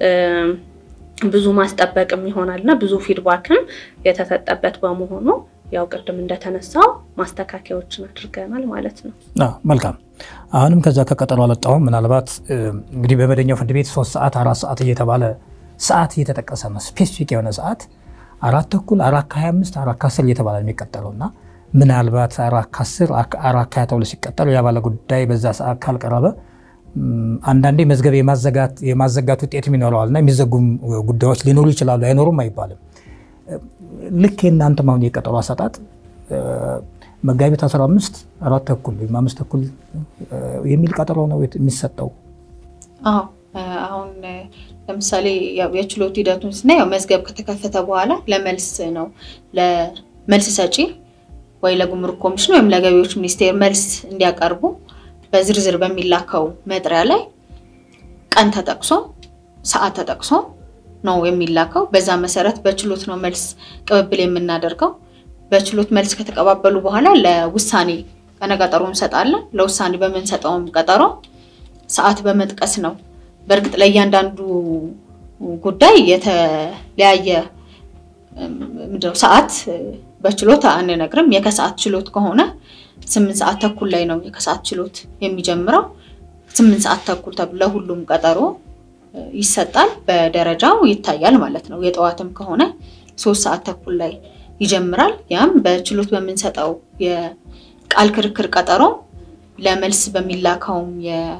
ብዙ ማስጠበቅም ይሆናል እና ብዙ ፊድባክም የተሰጠበት በመሆኑ ያው ቅድም እንደተነሳው ማስተካከያዎችን አድርገናል ማለት ነው። መልካም። አሁንም ከዛ ከቀጠሮ አልወጣሁም። ምናልባት እንግዲህ በመደኛው ፍርድ ቤት ሶስት ሰዓት አራት ሰዓት እየተባለ ሰዓት እየተጠቀሰ ነው። ስፔሲፊክ የሆነ ሰዓት አራት ተኩል አራት ከሀያ አምስት አራት ከአስር እየተባለ የሚቀጠለው እና ምናልባት አራት ከአስር አራት ከሀያ ተብሎ ሲቀጠሉ የባለ ጉዳይ በዛ ሰዓት ካልቀረበ አንዳንዴ መዝገብ የማዘጋት ውጤትም ይኖረዋል እና የሚዘጉም ጉዳዮች ሊኖሩ ይችላሉ። አይኖሩም አይባልም። ልክ የእናንተም አሁን የቀጠሮ አሰጣጥ መጋቢት 15 አራት ተኩል ወይም አምስት ተኩል የሚል ቀጠሮ ነው የሚሰጠው። አዎ አሁን ለምሳሌ የችሎት ሂደቱን ስናይ መዝገብ ከተከፈተ በኋላ ለመልስ ነው ለመልስ ሰጪ ወይ ለጉምሩክ ኮሚሽን ወይም ለገቢዎች ሚኒስቴር መልስ እንዲያቀርቡ በዝርዝር በሚላከው መጥሪያ ላይ ቀን ተጠቅሶ ሰዓት ተጠቅሶ ነው የሚላከው። በዛ መሰረት በችሎት ነው መልስ ቅብብል የምናደርገው። በችሎት መልስ ከተቀባበሉ በኋላ ለውሳኔ ቀነ ቀጠሮ እንሰጣለን። ለውሳኔ በምንሰጠውም ቀጠሮ ሰዓት በመጥቀስ ነው። በእርግጥ ለእያንዳንዱ ጉዳይ የተለያየ ምንድነው ሰዓት በችሎት አንነግርም። የከሰዓት ችሎት ከሆነ ስምንት ሰዓት ተኩል ላይ ነው የከሰዓት ችሎት የሚጀምረው። ስምንት ሰዓት ተኩል ተብሎ ለሁሉም ቀጠሮ ይሰጣል። በደረጃው ይታያል ማለት ነው። የጠዋትም ከሆነ ሶስት ሰዓት ተኩል ላይ ይጀምራል። ያም በችሎት በምንሰጠው የቃል ክርክር ቀጠሮ ለመልስ በሚላከውም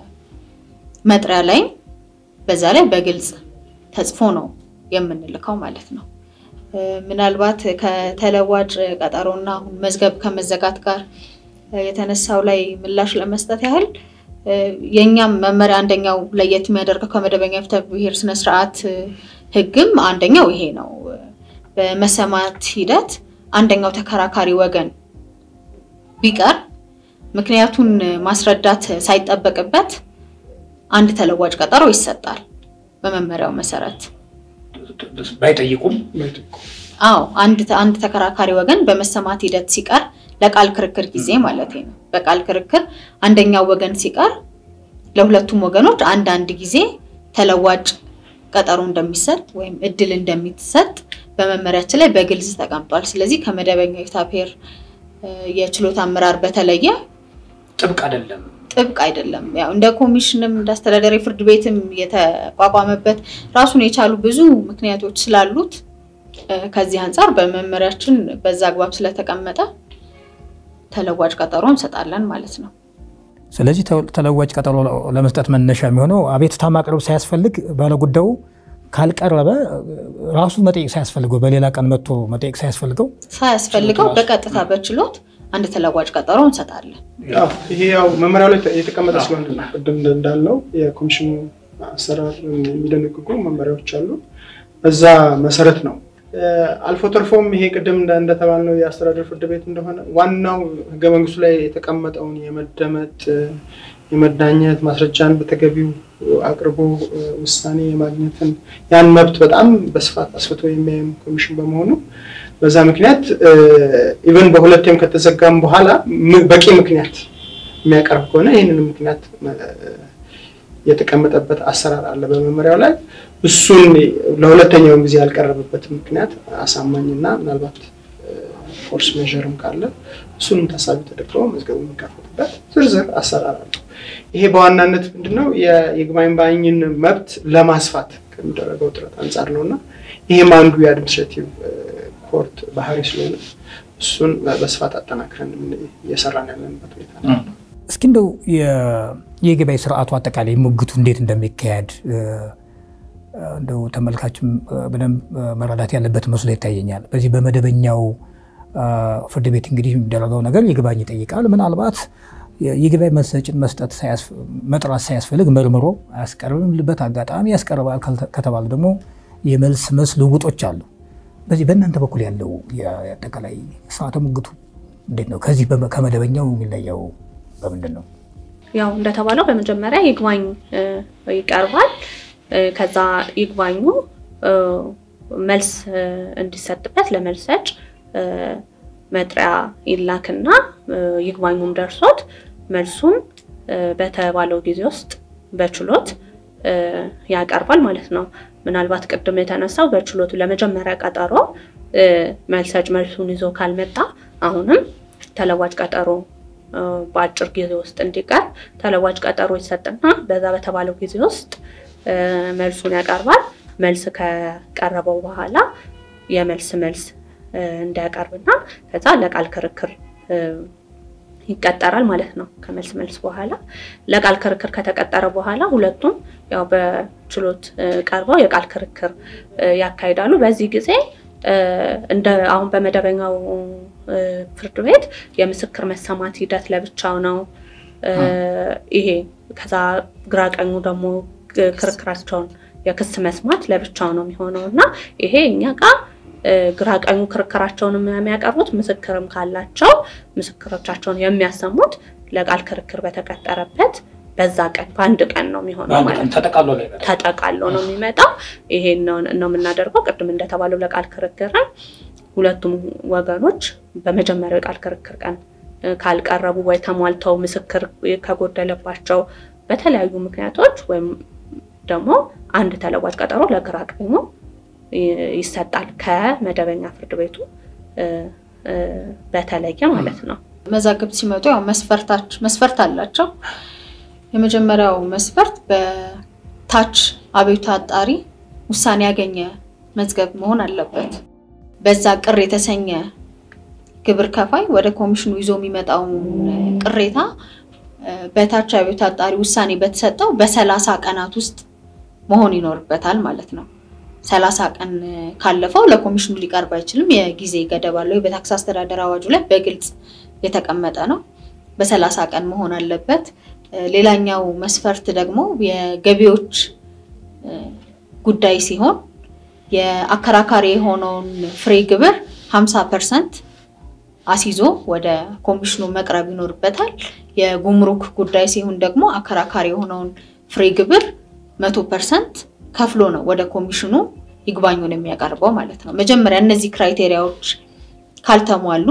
የመጥሪያ ላይ በዛ ላይ በግልጽ ተጽፎ ነው የምንልከው ማለት ነው። ምናልባት ከተለዋጭ ቀጠሮና አሁን መዝገብ ከመዘጋት ጋር የተነሳው ላይ ምላሽ ለመስጠት ያህል የእኛም መመሪያ አንደኛው ለየት የሚያደርገው ከመደበኛ የፍትሐ ብሔር ስነስርዓት ሕግም አንደኛው ይሄ ነው። በመሰማት ሂደት አንደኛው ተከራካሪ ወገን ቢቀር ምክንያቱን ማስረዳት ሳይጠበቅበት አንድ ተለዋጭ ቀጠሮ ይሰጣል። በመመሪያው መሰረት ባይጠይቁም አዎ አንድ አንድ ተከራካሪ ወገን በመሰማት ሂደት ሲቀር ለቃል ክርክር ጊዜ ማለት ነው። በቃል ክርክር አንደኛው ወገን ሲቀር ለሁለቱም ወገኖች አንዳንድ ጊዜ ተለዋጭ ቀጠሮ እንደሚሰጥ ወይም እድል እንደሚሰጥ በመመሪያችን ላይ በግልጽ ተቀምጧል። ስለዚህ ከመደበኛው የፍትሐ ብሔር የችሎት አመራር በተለየ ጥብቅ አይደለም ጥብቅ አይደለም። ያው እንደ ኮሚሽንም እንደ አስተዳደራዊ ፍርድ ቤትም የተቋቋመበት ራሱን የቻሉ ብዙ ምክንያቶች ስላሉት ከዚህ አንጻር በመመሪያችን በዛ አግባብ ስለተቀመጠ ተለዋጭ ቀጠሮ እንሰጣለን ማለት ነው። ስለዚህ ተለዋጭ ቀጠሮ ለመስጠት መነሻ የሚሆነው አቤቱታ ማቅረብ ሳያስፈልግ ባለጉዳዩ ካልቀረበ ራሱ መጠየቅ ሳያስፈልገው በሌላ ቀን መጥቶ መጠየቅ ሳያስፈልገው ሳያስፈልገው በቀጥታ በችሎት አንድ ተለዋጭ ቀጠሮ እንሰጣለን። ይሄ ያው መመሪያው ላይ የተቀመጠ ስለሆነ ነው። ቅድም እንዳልነው የኮሚሽኑ አሰራር የሚደነግጉ መመሪያዎች አሉ። በዛ መሰረት ነው አልፎ ተርፎም ይሄ ቅድም እንደተባልነው የአስተዳደር ፍርድ ቤት እንደሆነ ዋናው ሕገ መንግስቱ ላይ የተቀመጠውን የመደመጥ የመዳኘት ማስረጃን በተገቢው አቅርቦ ውሳኔ የማግኘትን ያን መብት በጣም በስፋት አስፍቶ የሚያይም ኮሚሽን በመሆኑ በዛ ምክንያት ኢቨን በሁለቴም ከተዘጋም በኋላ በቂ ምክንያት የሚያቀርብ ከሆነ ይህንን ምክንያት የተቀመጠበት አሰራር አለ በመመሪያው ላይ። እሱን ለሁለተኛውን ጊዜ ያልቀረበበት ምክንያት አሳማኝና ምናልባት ፎርስ ሜዥርም ካለ እሱንም ታሳቢ ተደርገው መዝገቡ የሚከፈትበት ዝርዝር አሰራር አለው። ይሄ በዋናነት ምንድነው የይግባኝ ባይኝን መብት ለማስፋት ከሚደረገው ጥረት አንጻር ነው እና ይህም አንዱ የአድሚኒስትሬቲቭ ኮርት ባህሪ ስለሆነ እሱን በስፋት አጠናክረን እየሰራን ያለንበት ሁኔታ ነው። እስኪ እንደው የይግባኝ ስርዓቱ አጠቃላይ ሙግቱ እንዴት እንደሚካሄድ እንደው ተመልካችም በደንብ መረዳት ያለበት መስሎ ይታየኛል። በዚህ በመደበኛው ፍርድ ቤት እንግዲህ የሚደረገው ነገር ይግባኝ ይጠይቃል። ምናልባት ይግባኝ መሰጭን መስጠት መጥራት ሳያስፈልግ መርምሮ አያስቀርብበት አጋጣሚ ያስቀርባል ከተባለ ደግሞ የመልስ መልስ ልውጦች አሉ። በዚህ በእናንተ በኩል ያለው የአጠቃላይ ስርዓተ ሙግቱ እንዴት ነው? ከዚህ ከመደበኛው የሚለየው በምንድን ነው? ያው እንደተባለው በመጀመሪያ ይግባኝ ይቀርባል። ከዛ ይግባኙ መልስ እንዲሰጥበት ለመልስ ሰጭ መጥሪያ ይላክና ይግባኙም ደርሶት መልሱን በተባለው ጊዜ ውስጥ በችሎት ያቀርባል ማለት ነው። ምናልባት ቅድም የተነሳው በችሎቱ ለመጀመሪያ ቀጠሮ መልስ ሰጭ መልሱን ይዞ ካልመጣ አሁንም ተለዋጭ ቀጠሮ በአጭር ጊዜ ውስጥ እንዲቀርብ ተለዋጭ ቀጠሮ ይሰጥና በዛ በተባለው ጊዜ ውስጥ መልሱን ያቀርባል። መልስ ከቀረበው በኋላ የመልስ መልስ እንዲያቀርብና ከዛ ለቃል ክርክር ይቀጠራል ማለት ነው። ከመልስ መልስ በኋላ ለቃል ክርክር ከተቀጠረ በኋላ ሁለቱም ያው በችሎት ቀርበው የቃል ክርክር ያካሂዳሉ። በዚህ ጊዜ እንደ አሁን በመደበኛው ፍርድ ቤት የምስክር መሰማት ሂደት ለብቻው ነው። ይሄ ከዛ ግራ ቀኙ ደግሞ ክርክራቸውን የክስ መስማት ለብቻው ነው የሚሆነው እና ይሄ እኛ ጋር ግራ ቀኙ ክርክራቸውን የሚያቀርቡት ምስክርም ካላቸው ምስክሮቻቸውን የሚያሰሙት ለቃል ክርክር በተቀጠረበት በዛ ቀን በአንድ ቀን ነው የሚሆነው ማለት ነው። ተጠቃሎ ነው የሚመጣው። ይሄን ነው የምናደርገው። ቅድም እንደተባለው ለቃል ክርክርን ሁለቱም ወገኖች በመጀመሪያው የቃል ክርክር ቀን ካልቀረቡ ወይ ተሟልተው ምስክር ከጎደለባቸው በተለያዩ ምክንያቶች ወይም ደግሞ አንድ ተለዋጭ ቀጠሮ ለግራ ቀኙ ይሰጣል ከመደበኛ ፍርድ ቤቱ በተለየ ማለት ነው። መዛግብት ሲመጡ ያው መስፈርታች መስፈርት አላቸው። የመጀመሪያው መስፈርት በታች አቤቱታ አጣሪ ውሳኔ ያገኘ መዝገብ መሆን አለበት። በዛ ቅር የተሰኘ ግብር ከፋይ ወደ ኮሚሽኑ ይዞ የሚመጣውን ቅሬታ በታች አቤቱታ አጣሪ ውሳኔ በተሰጠው በሰላሳ ቀናት ውስጥ መሆን ይኖርበታል ማለት ነው። ሰላሳ ቀን ካለፈው ለኮሚሽኑ ሊቀርብ አይችልም። የጊዜ ገደብ አለው። በታክስ አስተዳደር አዋጁ ላይ በግልጽ የተቀመጠ ነው። በሰላሳ ቀን መሆን አለበት። ሌላኛው መስፈርት ደግሞ የገቢዎች ጉዳይ ሲሆን የአከራካሪ የሆነውን ፍሬ ግብር ሀምሳ ፐርሰንት አስይዞ ወደ ኮሚሽኑ መቅረብ ይኖርበታል። የጉምሩክ ጉዳይ ሲሆን ደግሞ አከራካሪ የሆነውን ፍሬ ግብር መቶ ፐርሰንት ከፍሎ ነው ወደ ኮሚሽኑ ይግባኙን የሚያቀርበው ማለት ነው። መጀመሪያ እነዚህ ክራይቴሪያዎች ካልተሟሉ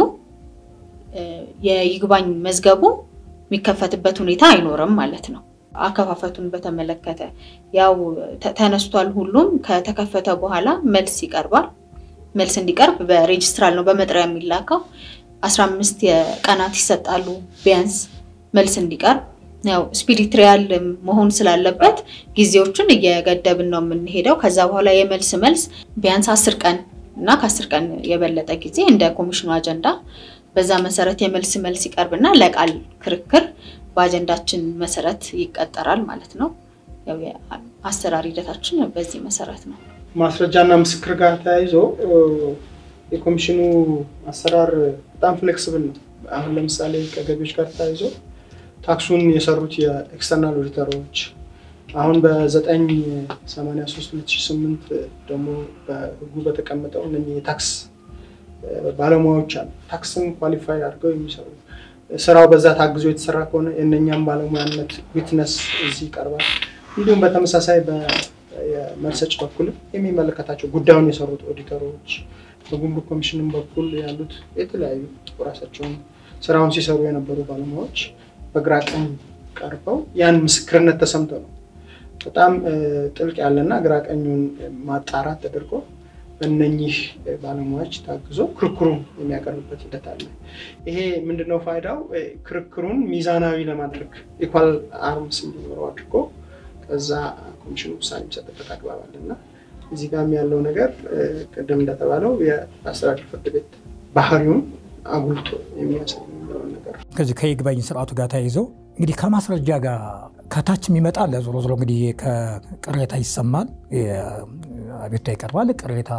የይግባኝ መዝገቡ የሚከፈትበት ሁኔታ አይኖርም ማለት ነው። አከፋፈቱን በተመለከተ ያው ተነስቷል። ሁሉም ከተከፈተ በኋላ መልስ ይቀርባል። መልስ እንዲቀርብ በሬጅስትራል ነው በመጥሪያ የሚላከው። አስራ አምስት ቀናት ይሰጣሉ ቢያንስ መልስ እንዲቀርብ ያው ስፒሪት ሪያል መሆን ስላለበት ጊዜዎችን እየገደብን ነው የምንሄደው። ከዛ በኋላ የመልስ መልስ ቢያንስ አስር ቀን እና ከአስር ቀን የበለጠ ጊዜ እንደ ኮሚሽኑ አጀንዳ በዛ መሰረት የመልስ መልስ ይቀርብና ለቃል ክርክር በአጀንዳችን መሰረት ይቀጠራል ማለት ነው። ያው የአሰራር ሂደታችን በዚህ መሰረት ነው። ማስረጃና ምስክር ጋር ተያይዞ የኮሚሽኑ አሰራር በጣም ፍሌክስብል ነው። አሁን ለምሳሌ ከገቢዎች ጋር ተያይዞ ታክሱን የሰሩት የኤክስተርናል ኦዲተሮች አሁን በ983 2008 ደግሞ በህጉ በተቀመጠው እነ የታክስ ባለሙያዎች አሉ። ታክስን ኳሊፋይ አድርገው የሚሰሩ ስራው በዛ ታግዞ የተሰራ ከሆነ የእነኛም ባለሙያነት ዊትነስ እዚህ ይቀርባል። እንዲሁም በተመሳሳይ በመርሰጭ በኩል የሚመለከታቸው ጉዳዩን የሰሩት ኦዲተሮች፣ በጉምሩክ ኮሚሽንም በኩል ያሉት የተለያዩ ራሳቸውን ስራውን ሲሰሩ የነበሩ ባለሙያዎች በግራ ቀኝ ቀርበው ያን ምስክርነት ተሰምተው ነው በጣም ጥልቅ ያለና ግራቀኙን ማጣራት ተደርጎ በእነኚህ ባለሙያዎች ታግዞ ክርክሩን የሚያቀርብበት ሂደት አለ። ይሄ ምንድነው ፋይዳው? ክርክሩን ሚዛናዊ ለማድረግ ኢኳል አርምስ እንዲኖረው አድርጎ ከዛ ኮሚሽኑ ውሳኔ የሚሰጥበት አግባብ አለ እና እዚህ ጋርም ያለው ነገር ቅድም እንደተባለው የአስተዳደር ፍርድ ቤት ባህሪውን አጉልቶ የሚያሳይ የሚለውን ነገር ከዚህ ከይግባኝ ስርዓቱ ጋር ተያይዘው እንግዲህ ከማስረጃ ጋር ከታች የሚመጣ አለ። ዞሮ ዞሮ እንግዲህ ቅሬታ ይሰማል፣ አቤቱታ ይቀርባል። ቅሬታ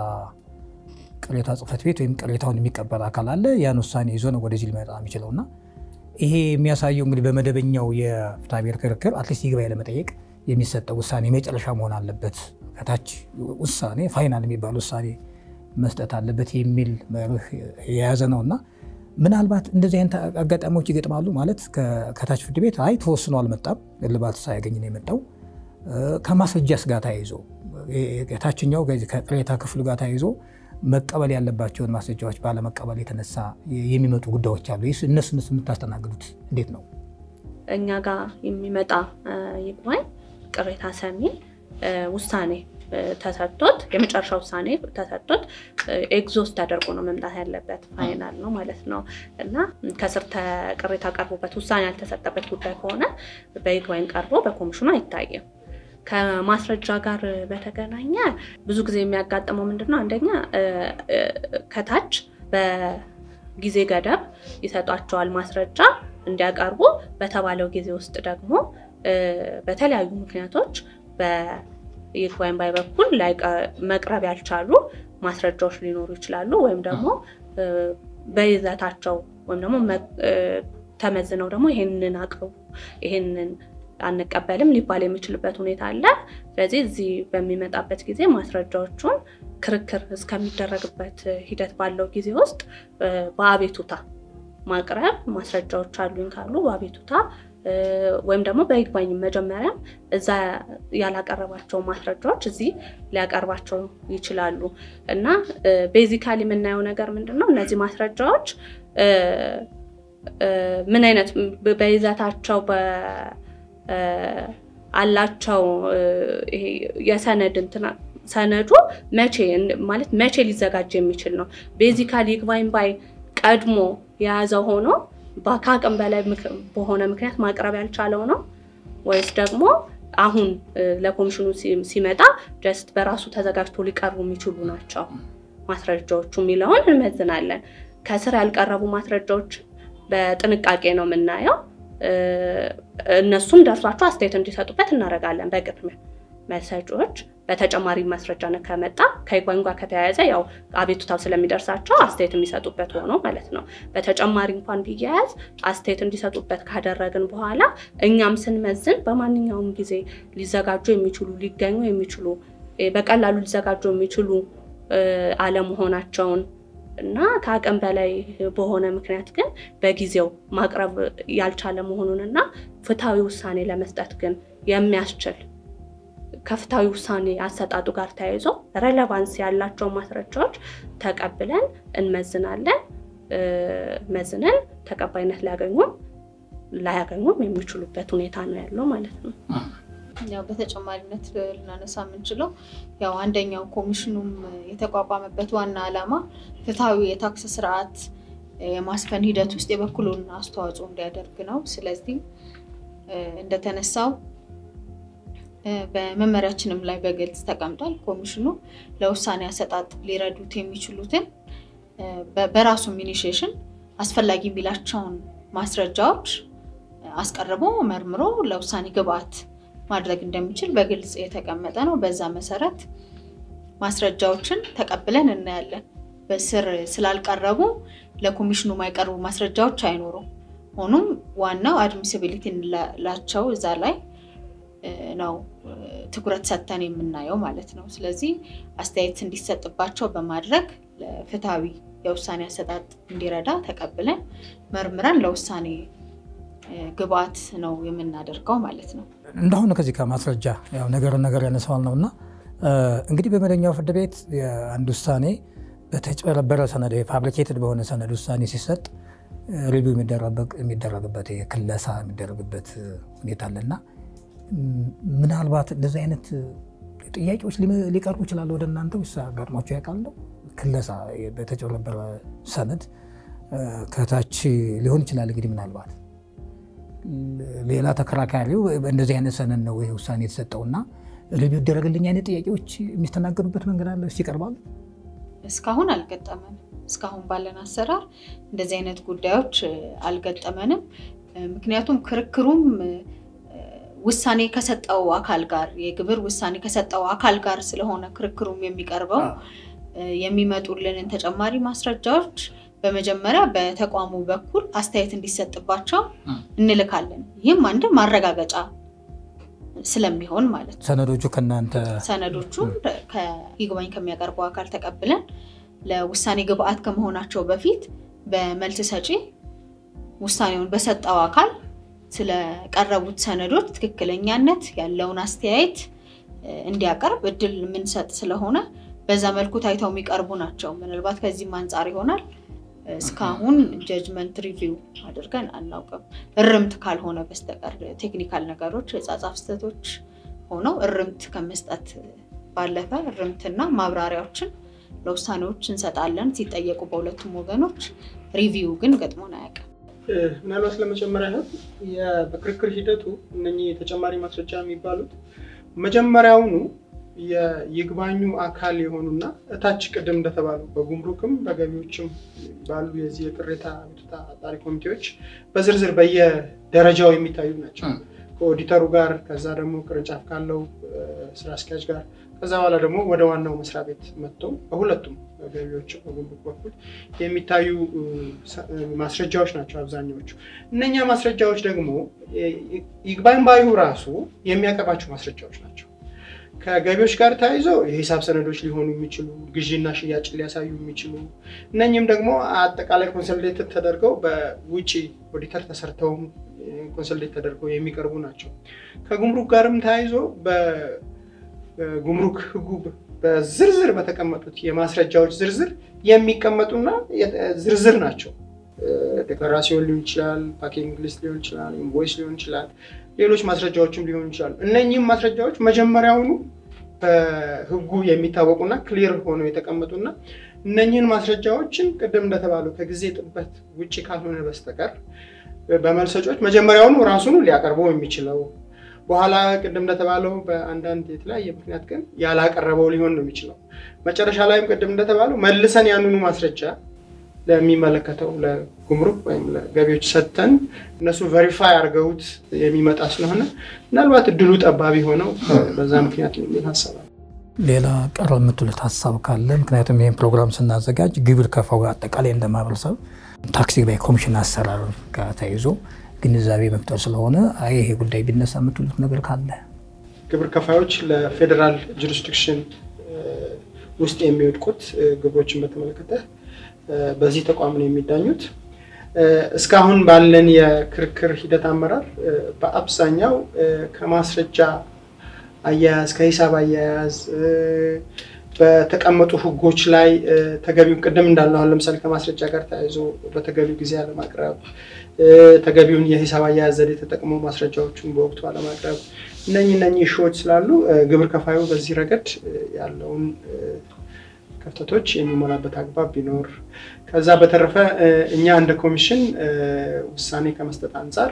ቅሬታ ጽሕፈት ቤት ወይም ቅሬታውን የሚቀበል አካል አለ። ያን ውሳኔ ይዞ ነው ወደዚህ ሊመጣ የሚችለው እና ይሄ የሚያሳየው እንግዲህ በመደበኛው የፍትሐ ብሔር ክርክር አትሊስት ይግባኝ ለመጠየቅ የሚሰጠው ውሳኔ መጨረሻ መሆን አለበት። ከታች ውሳኔ ፋይናል የሚባል ውሳኔ መስጠት አለበት የሚል መርህ የያዘ ነው እና ምናልባት እንደዚህ አይነት አጋጣሚዎች ይገጥማሉ። ማለት ከታች ፍርድ ቤት አይ ተወስኖ አልመጣም፣ እልባት ሳያገኝ ነው የመጣው። ከማስረጃስ ጋር ተያይዞ የታችኛው ከቅሬታ ክፍሉ ጋር ተያይዞ መቀበል ያለባቸውን ማስረጃዎች ባለመቀበል የተነሳ የሚመጡ ጉዳዮች አሉ። እነሱ እነሱ የምታስተናግዱት እንዴት ነው? እኛ ጋር የሚመጣ ይግባኝ ቅሬታ ሰሚ ውሳኔ ተሰጥቶት የመጨረሻ ውሳኔ ተሰጥቶት ኤግዞስት ተደርጎ ነው መምጣት ያለበት። ፋይናል ነው ማለት ነው እና ከስር ቅሬታ ቀርቦበት ውሳኔ ያልተሰጠበት ጉዳይ ከሆነ በይግባኝ ቀርቦ በኮሚሽኑ አይታይም። ከማስረጃ ጋር በተገናኘ ብዙ ጊዜ የሚያጋጥመው ምንድን ነው? አንደኛ ከታች በጊዜ ገደብ ይሰጧቸዋል ማስረጃ እንዲያቀርቡ። በተባለው ጊዜ ውስጥ ደግሞ በተለያዩ ምክንያቶች በይግባኝ ባይ በኩል መቅረብ ያልቻሉ ማስረጃዎች ሊኖሩ ይችላሉ። ወይም ደግሞ በይዘታቸው ወይም ደግሞ ተመዝነው ደግሞ ይሄንን አቅርቡ ይሄንን አንቀበልም ሊባል የሚችልበት ሁኔታ አለ። ስለዚህ እዚህ በሚመጣበት ጊዜ ማስረጃዎቹን ክርክር እስከሚደረግበት ሂደት ባለው ጊዜ ውስጥ በአቤቱታ ማቅረብ ማስረጃዎች አሉኝ ካሉ በአቤቱታ ወይም ደግሞ በይግባኝ መጀመሪያም እዛ ያላቀረባቸው ማስረጃዎች እዚህ ሊያቀርባቸው ይችላሉ እና ቤዚካሊ የምናየው ነገር ምንድን ነው? እነዚህ ማስረጃዎች ምን አይነት በይዘታቸው አላቸው የሰነድ እንትና ሰነዱ መቼ ማለት መቼ ሊዘጋጅ የሚችል ነው። ቤዚካሊ ይግባኝ ባይ ቀድሞ የያዘው ሆኖ ከአቅም በላይ በሆነ ምክንያት ማቅረብ ያልቻለው ነው ወይስ ደግሞ አሁን ለኮሚሽኑ ሲመጣ ጀስት በራሱ ተዘጋጅቶ ሊቀርቡ የሚችሉ ናቸው ማስረጃዎቹ የሚለውን እንመዝናለን። ከስር ያልቀረቡ ማስረጃዎች በጥንቃቄ ነው የምናየው። እነሱም ደርሷቸው አስተያየት እንዲሰጡበት እናደርጋለን። በቅድሚያ መሰጪዎች በተጨማሪ ማስረጃ ከመጣ ከይግባኝ ጋር ከተያያዘ ያው አቤቱታው ስለሚደርሳቸው አስተያየት የሚሰጡበት ሆኖ ማለት ነው። በተጨማሪ እንኳን ቢያያዝ አስተያየት እንዲሰጡበት ካደረግን በኋላ እኛም ስንመዝን በማንኛውም ጊዜ ሊዘጋጁ የሚችሉ ሊገኙ የሚችሉ በቀላሉ ሊዘጋጁ የሚችሉ አለመሆናቸውን እና ከአቅም በላይ በሆነ ምክንያት ግን በጊዜው ማቅረብ ያልቻለ መሆኑን እና ፍትሐዊ ውሳኔ ለመስጠት ግን የሚያስችል ከፍትሐዊ ውሳኔ አሰጣጡ ጋር ተያይዞ ሬሌቫንስ ያላቸው ማስረጃዎች ተቀብለን እንመዝናለን። መዝነን ተቀባይነት ሊያገኙም ላያገኙም የሚችሉበት ሁኔታ ነው ያለው ማለት ነው። ያው በተጨማሪነት ልናነሳ የምንችለው ያው አንደኛው ኮሚሽኑም የተቋቋመበት ዋና ዓላማ ፍትሐዊ የታክስ ስርዓት የማስፈን ሂደት ውስጥ የበኩሉን አስተዋጽኦ እንዲያደርግ ነው። ስለዚህ እንደተነሳው በመመሪያችንም ላይ በግልጽ ተቀምጧል። ኮሚሽኑ ለውሳኔ አሰጣጥ ሊረዱት የሚችሉትን በራሱም ኢኒሺዬሽን አስፈላጊ የሚላቸውን ማስረጃዎች አስቀርቦ መርምሮ ለውሳኔ ግብዓት ማድረግ እንደሚችል በግልጽ የተቀመጠ ነው። በዛ መሰረት ማስረጃዎችን ተቀብለን እናያለን። በስር ስላልቀረቡ ለኮሚሽኑ የማይቀርቡ ማስረጃዎች አይኖሩም። ሆኖም ዋናው አድሚሲቢሊቲ እንላቸው እዛ ላይ ነው ትኩረት ሰጥተን የምናየው ማለት ነው። ስለዚህ አስተያየት እንዲሰጥባቸው በማድረግ ለፍትሐዊ የውሳኔ አሰጣጥ እንዲረዳ ተቀብለን መርምረን ለውሳኔ ግብዓት ነው የምናደርገው ማለት ነው። እንደሁን ከዚህ ከማስረጃ ያው ነገርን ነገር ያነሳዋል ነው እና እንግዲህ በመደበኛው ፍርድ ቤት አንድ ውሳኔ በተጭበረበረ ሰነድ ፋብሪኬትድ በሆነ ሰነድ ውሳኔ ሲሰጥ ሪቪው የሚደረግበት ክለሳ የሚደረግበት ሁኔታ አለና ምናልባት እንደዚህ አይነት ጥያቄዎች ሊቀርቡ ይችላሉ ወደ እናንተ ወይስ አጋጥሟቸው ያውቃል? ክለሳ በተጨበረበረ ሰነድ ከታች ሊሆን ይችላል። እንግዲህ ምናልባት ሌላ ተከራካሪው እንደዚህ አይነት ሰነድ ነው ይህ ውሳኔ የተሰጠውና ሪቪው ይደረግልኝ አይነት ጥያቄዎች የሚስተናገዱበት መንገድ አለ ይቀርባሉ? እስካሁን አልገጠመንም። እስካሁን ባለን አሰራር እንደዚህ አይነት ጉዳዮች አልገጠመንም። ምክንያቱም ክርክሩም ውሳኔ ከሰጠው አካል ጋር የግብር ውሳኔ ከሰጠው አካል ጋር ስለሆነ ክርክሩም የሚቀርበው የሚመጡልንን ተጨማሪ ማስረጃዎች በመጀመሪያ በተቋሙ በኩል አስተያየት እንዲሰጥባቸው እንልካለን። ይህም አንድም ማረጋገጫ ስለሚሆን ማለት ነው። ሰነዶቹ ከእናንተ ሰነዶቹን ከይግባኝ ከሚያቀርበው አካል ተቀብለን ለውሳኔ ግብአት ከመሆናቸው በፊት በመልስ ሰጪ ውሳኔውን በሰጠው አካል ስለቀረቡት ሰነዶች ትክክለኛነት ያለውን አስተያየት እንዲያቀርብ እድል የምንሰጥ ስለሆነ በዛ መልኩ ታይተው የሚቀርቡ ናቸው። ምናልባት ከዚህም አንጻር ይሆናል እስካሁን ጀጅመንት ሪቪው አድርገን አናውቅም። እርምት ካልሆነ በስተቀር ቴክኒካል ነገሮች የጻጻፍ ስህተቶች ሆነው እርምት ከመስጠት ባለፈ እርምትና ማብራሪያዎችን ለውሳኔዎች እንሰጣለን ሲጠየቁ በሁለቱም ወገኖች። ሪቪው ግን ገጥሞን አያውቅም። ምናልባት ለመጨመር ያህል በክርክር ሂደቱ እነኚህ ተጨማሪ ማስረጃ የሚባሉት መጀመሪያውኑ የይግባኙ አካል የሆኑና እታች ቅድም እንደተባሉ በጉምሩክም በገቢዎችም ባሉ የዚህ የቅሬታ አቤቱታ አጣሪ ኮሚቴዎች በዝርዝር በየደረጃው የሚታዩ ናቸው። ከኦዲተሩ ጋር ከዛ ደግሞ ቅርንጫፍ ካለው ስራ አስኪያጅ ጋር ከዛ በኋላ ደግሞ ወደ ዋናው መስሪያ ቤት መጥተው በሁለቱም ገቢዎች በጉምሩክ በኩል የሚታዩ ማስረጃዎች ናቸው አብዛኛዎቹ። እነኛ ማስረጃዎች ደግሞ ይግባኝ ባዩ ራሱ የሚያቀርባቸው ማስረጃዎች ናቸው። ከገቢዎች ጋር ተያይዞ የሂሳብ ሰነዶች ሊሆኑ የሚችሉ ግዢና ሽያጭ ሊያሳዩ የሚችሉ እነኝም ደግሞ አጠቃላይ ኮንሰልዴትድ ተደርገው በውጭ ኦዲተር ተሰርተውም ኮንሰልዴት ተደርገው የሚቀርቡ ናቸው። ከጉምሩክ ጋርም ተያይዞ በጉምሩክ ሕጉ በዝርዝር በተቀመጡት የማስረጃዎች ዝርዝር የሚቀመጡና ዝርዝር ናቸው። ዴክላራሲዮን ሊሆን ይችላል፣ ፓኪንግ ሊስት ሊሆን ይችላል፣ ኢንቮይስ ሊሆን ይችላል፣ ሌሎች ማስረጃዎችም ሊሆኑ ይችላሉ። እነኚህም ማስረጃዎች መጀመሪያውኑ በህጉ የሚታወቁና ክሊር ሆነው የተቀመጡና እነኚህን ማስረጃዎችን ቅድም እንደተባለው ከጊዜ ጥበት ውጭ ካልሆነ በስተቀር በመልሰጮች መጀመሪያውኑ ራሱኑ ሊያቀርበው የሚችለው በኋላ ቅድም እንደተባለው በአንዳንድ የተለያየ ምክንያት ግን ያላቀረበው ሊሆን ነው የሚችለው። መጨረሻ ላይም ቅድም እንደተባለው መልሰን ያንኑ ማስረጃ ለሚመለከተው ለጉምሩክ ወይም ለገቢዎች ሰጥተን እነሱ ቨሪፋይ አድርገውት የሚመጣ ስለሆነ ምናልባት እድሉ ጠባቢ ሆነው በዛ ምክንያት የሚል ሀሳብ አለ። ሌላ ቀረ የምትሉት ሀሳብ ካለ? ምክንያቱም ይህን ፕሮግራም ስናዘጋጅ ግብር ከፋው አጠቃላይ እንደ ማህበረሰብ ታክሲ ላይ ኮሚሽን አሰራር ጋር ተይዞ ግንዛቤ መፍጠር ስለሆነ ይሄ ጉዳይ ቢነሳ የምትሉት ነገር ካለ? ግብር ከፋዮች ለፌዴራል ጁሪስዲክሽን ውስጥ የሚወድቁት ግብሮችን በተመለከተ በዚህ ተቋም ነው የሚዳኙት። እስካሁን ባለን የክርክር ሂደት አመራር በአብዛኛው ከማስረጃ አያያዝ ከሂሳብ አያያዝ በተቀመጡ ሕጎች ላይ ተገቢውን ቅድም እንዳልነው አሁን ለምሳሌ ከማስረጃ ጋር ተያይዞ በተገቢው ጊዜ አለማቅረብ፣ ተገቢውን የሂሳብ አያያዝ ዘዴ ተጠቅሞ ማስረጃዎቹን በወቅቱ አለማቅረብ፣ እነኚህ እነኚህ እሾዎች ስላሉ ግብር ከፋዩ በዚህ ረገድ ያለውን ክፍተቶች የሚሞላበት አግባብ ቢኖር ከዛ በተረፈ እኛ እንደ ኮሚሽን ውሳኔ ከመስጠት አንጻር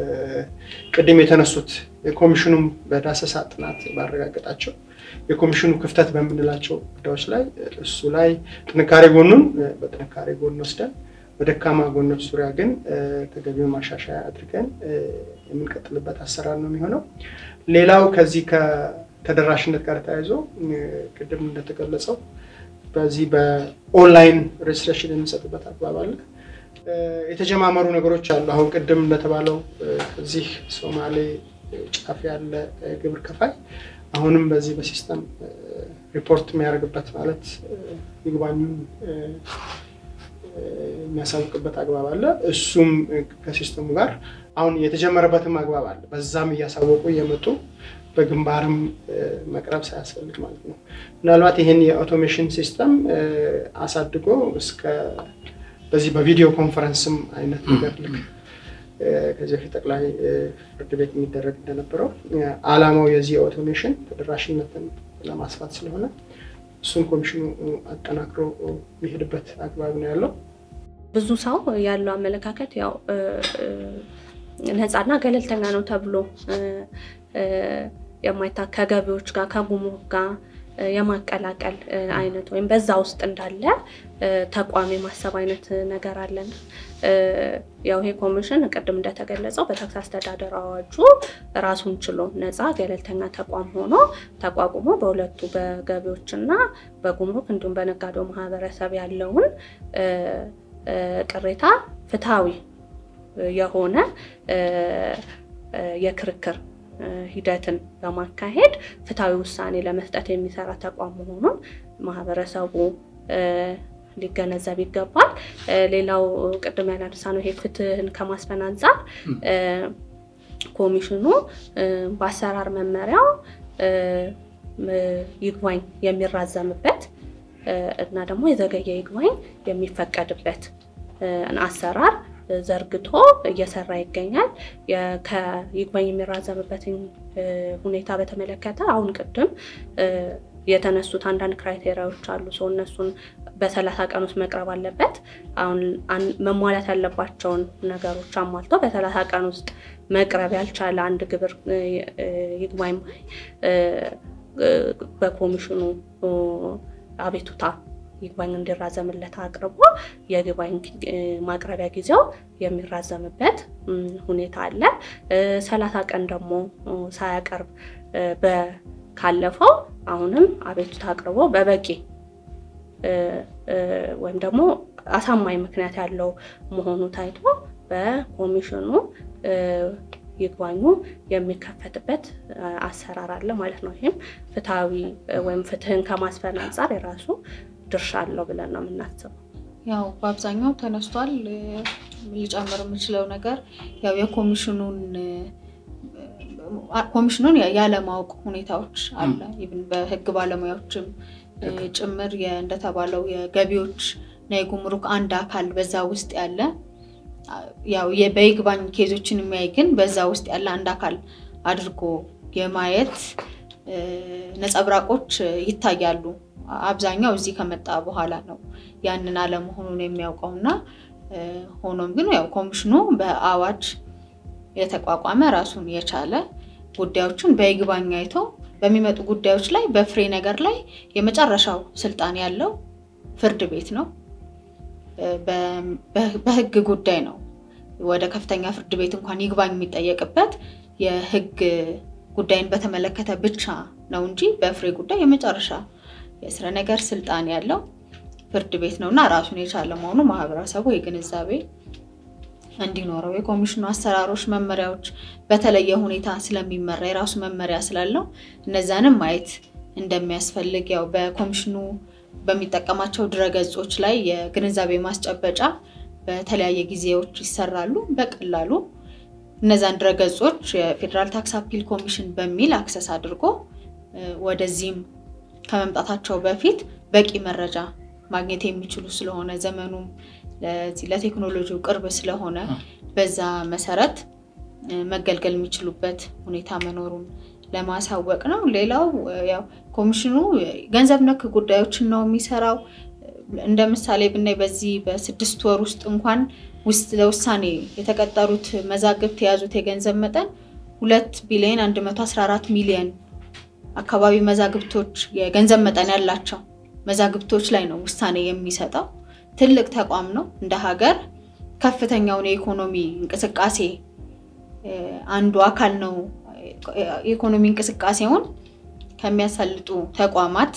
ቅድም የተነሱት የኮሚሽኑም በዳሰሳ ጥናት ባረጋገጣቸው የኮሚሽኑ ክፍተት በምንላቸው ጉዳዮች ላይ እሱ ላይ ጥንካሬ ጎኑን በጥንካሬ ጎን ወስደን በደካማ ጎኖች ዙሪያ ግን ተገቢውን ማሻሻያ አድርገን የምንቀጥልበት አሰራር ነው የሚሆነው። ሌላው ከዚህ ከተደራሽነት ጋር ተያይዞ ቅድም እንደተገለጸው በዚህ በኦንላይን ሬጅስትሬሽን የምንሰጥበት አግባብ አለ። የተጀማመሩ ነገሮች አሉ። አሁን ቅድም እንደተባለው ከዚህ ሶማሌ ጫፍ ያለ ግብር ከፋይ አሁንም በዚህ በሲስተም ሪፖርት የሚያደርግበት ማለት ይግባኙን የሚያሳውቅበት አግባብ አለ። እሱም ከሲስተሙ ጋር አሁን የተጀመረበትም አግባብ አለ። በዛም እያሳወቁ እየመጡ በግንባርም መቅረብ ሳያስፈልግ ማለት ነው። ምናልባት ይህን የአውቶሜሽን ሲስተም አሳድጎ እስከ በዚህ በቪዲዮ ኮንፈረንስም አይነት ነገር ልክ ከዚህ በፊት ጠቅላይ ፍርድ ቤት የሚደረግ እንደነበረው ዓላማው የዚህ የኦቶሜሽን ተደራሽነትን ለማስፋት ስለሆነ እሱን ኮሚሽኑ አጠናክሮ የሚሄድበት አግባብ ነው ያለው። ብዙ ሰው ያለው አመለካከት ያው ነፃና ገለልተኛ ነው ተብሎ የማይታ ከገቢዎች ጋር ከጉምሩክ ጋር የማቀላቀል አይነት ወይም በዛ ውስጥ እንዳለ ተቋም የማሰብ አይነት ነገር አለን። ያው ይሄ ኮሚሽን ቅድም እንደተገለጸው በታክስ አስተዳደር አዋጁ ራሱን ችሎ ነፃ ገለልተኛ ተቋም ሆኖ ተቋቁሞ በሁለቱ በገቢዎችና በጉምሩክ እንዲሁም በነጋዴው ማህበረሰብ ያለውን ቅሬታ ፍትሐዊ የሆነ የክርክር ሂደትን በማካሄድ ፍትሐዊ ውሳኔ ለመስጠት የሚሰራ ተቋም መሆኑን ማህበረሰቡ ሊገነዘብ ይገባል። ሌላው ቅድም ያላነሳ ነው ይሄ ፍትህን ከማስፈን አንጻር ኮሚሽኑ በአሰራር መመሪያው ይግባኝ የሚራዘምበት እና ደግሞ የዘገየ ይግባኝ የሚፈቀድበት አሰራር ዘርግቶ እየሰራ ይገኛል። ከይግባኝ የሚራዘምበትን ሁኔታ በተመለከተ አሁን ቅድም የተነሱት አንዳንድ ክራይቴሪያዎች አሉ። ሰው እነሱን በሰላሳ ቀን ውስጥ መቅረብ አለበት። አሁን መሟላት ያለባቸውን ነገሮች አሟልቶ በሰላሳ ቀን ውስጥ መቅረብ ያልቻለ አንድ ግብር ይግባኝ በኮሚሽኑ አቤቱታ ይግባኝ እንዲራዘምለት አቅርቦ የይግባኝ ማቅረቢያ ጊዜው የሚራዘምበት ሁኔታ አለ። ሰላሳ ቀን ደግሞ ሳያቀርብ ካለፈው አሁንም አቤቱታ አቅርቦ በበቂ ወይም ደግሞ አሳማኝ ምክንያት ያለው መሆኑ ታይቶ በኮሚሽኑ ይግባኙ የሚከፈትበት አሰራር አለ ማለት ነው። ይህም ፍትሐዊ ወይም ፍትህን ከማስፈን አንጻር የራሱ ድርሻ አለው ብለን ነው የምናስበው። ያው በአብዛኛው ተነስቷል። ሊጨምር የምችለው ነገር ያው የኮሚሽኑን ኮሚሽኑን ያለማወቅ ሁኔታዎች አለ። ኢቭን በህግ ባለሙያዎችም ጭምር እንደተባለው የገቢዎች እና የጉምሩክ አንድ አካል በዛ ውስጥ ያለ ያው በይግባኝ ኬዞችን የሚያይ ግን በዛ ውስጥ ያለ አንድ አካል አድርጎ የማየት ነጸብራቆች ይታያሉ። አብዛኛው እዚህ ከመጣ በኋላ ነው ያንን አለመሆኑን የሚያውቀው እና ሆኖም ግን ያው ኮሚሽኑ በአዋጅ የተቋቋመ ራሱን የቻለ ጉዳዮችን በይግባኝ አይቶ በሚመጡ ጉዳዮች ላይ በፍሬ ነገር ላይ የመጨረሻው ስልጣን ያለው ፍርድ ቤት ነው። በህግ ጉዳይ ነው ወደ ከፍተኛ ፍርድ ቤት እንኳን ይግባኝ የሚጠየቅበት የህግ ጉዳይን በተመለከተ ብቻ ነው እንጂ በፍሬ ጉዳይ የመጨረሻ የስረ ነገር ስልጣን ያለው ፍርድ ቤት ነው እና ራሱን የቻለ መሆኑ ማህበረሰቡ የግንዛቤ እንዲኖረው የኮሚሽኑ አሰራሮች፣ መመሪያዎች በተለየ ሁኔታ ስለሚመራ የራሱ መመሪያ ስላለው እነዛንም ማየት እንደሚያስፈልግ ያው በኮሚሽኑ በሚጠቀማቸው ድረገጾች ላይ የግንዛቤ ማስጨበጫ በተለያየ ጊዜዎች ይሰራሉ። በቀላሉ እነዛን ድረገጾች የፌዴራል ታክስ አፒል ኮሚሽን በሚል አክሰስ አድርጎ ወደዚህም ከመምጣታቸው በፊት በቂ መረጃ ማግኘት የሚችሉ ስለሆነ ዘመኑም ለዚህ ለቴክኖሎጂው ቅርብ ስለሆነ በዛ መሰረት መገልገል የሚችሉበት ሁኔታ መኖሩን ለማሳወቅ ነው። ሌላው ያው ኮሚሽኑ ገንዘብ ነክ ጉዳዮችን ነው የሚሰራው። እንደ ምሳሌ ብናይ በዚህ በስድስት ወር ውስጥ እንኳን ውስጥ ለውሳኔ የተቀጠሩት መዛግብት የያዙት የገንዘብ መጠን ሁለት ቢሊዮን 114 ሚሊዮን አካባቢ መዛግብቶች የገንዘብ መጠን ያላቸው መዛግብቶች ላይ ነው ውሳኔ የሚሰጠው። ትልቅ ተቋም ነው። እንደ ሀገር ከፍተኛውን የኢኮኖሚ እንቅስቃሴ አንዱ አካል ነው። የኢኮኖሚ እንቅስቃሴውን ከሚያሳልጡ ተቋማት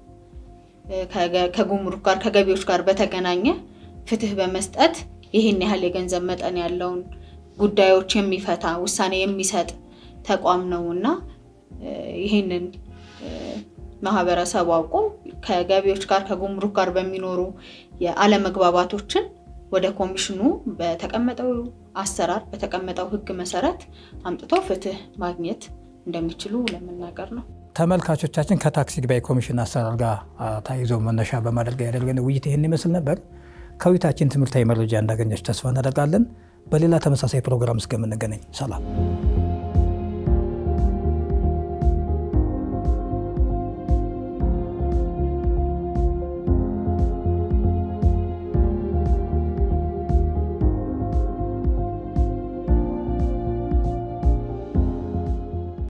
ከጉምሩክ ጋር ከገቢዎች ጋር በተገናኘ ፍትህ በመስጠት ይህን ያህል የገንዘብ መጠን ያለውን ጉዳዮች የሚፈታ ውሳኔ የሚሰጥ ተቋም ነው እና ይህንን ማህበረሰቡ አውቆ ከገቢዎች ጋር ከጉምሩክ ጋር በሚኖሩ የአለመግባባቶችን ወደ ኮሚሽኑ በተቀመጠው አሰራር በተቀመጠው ሕግ መሰረት አምጥቶ ፍትህ ማግኘት እንደሚችሉ ለመናገር ነው። ተመልካቾቻችን ከታክስ ይግባኝ ኮሚሽን አሰራር ጋር ተያይዞ መነሻ በማድረግ ያደረገን ውይይት ይህን ይመስል ነበር። ከውይይታችን ትምህርታዊ መረጃ እንዳገኘች ተስፋ እናደርጋለን። በሌላ ተመሳሳይ ፕሮግራም እስከምንገናኝ ሰላም።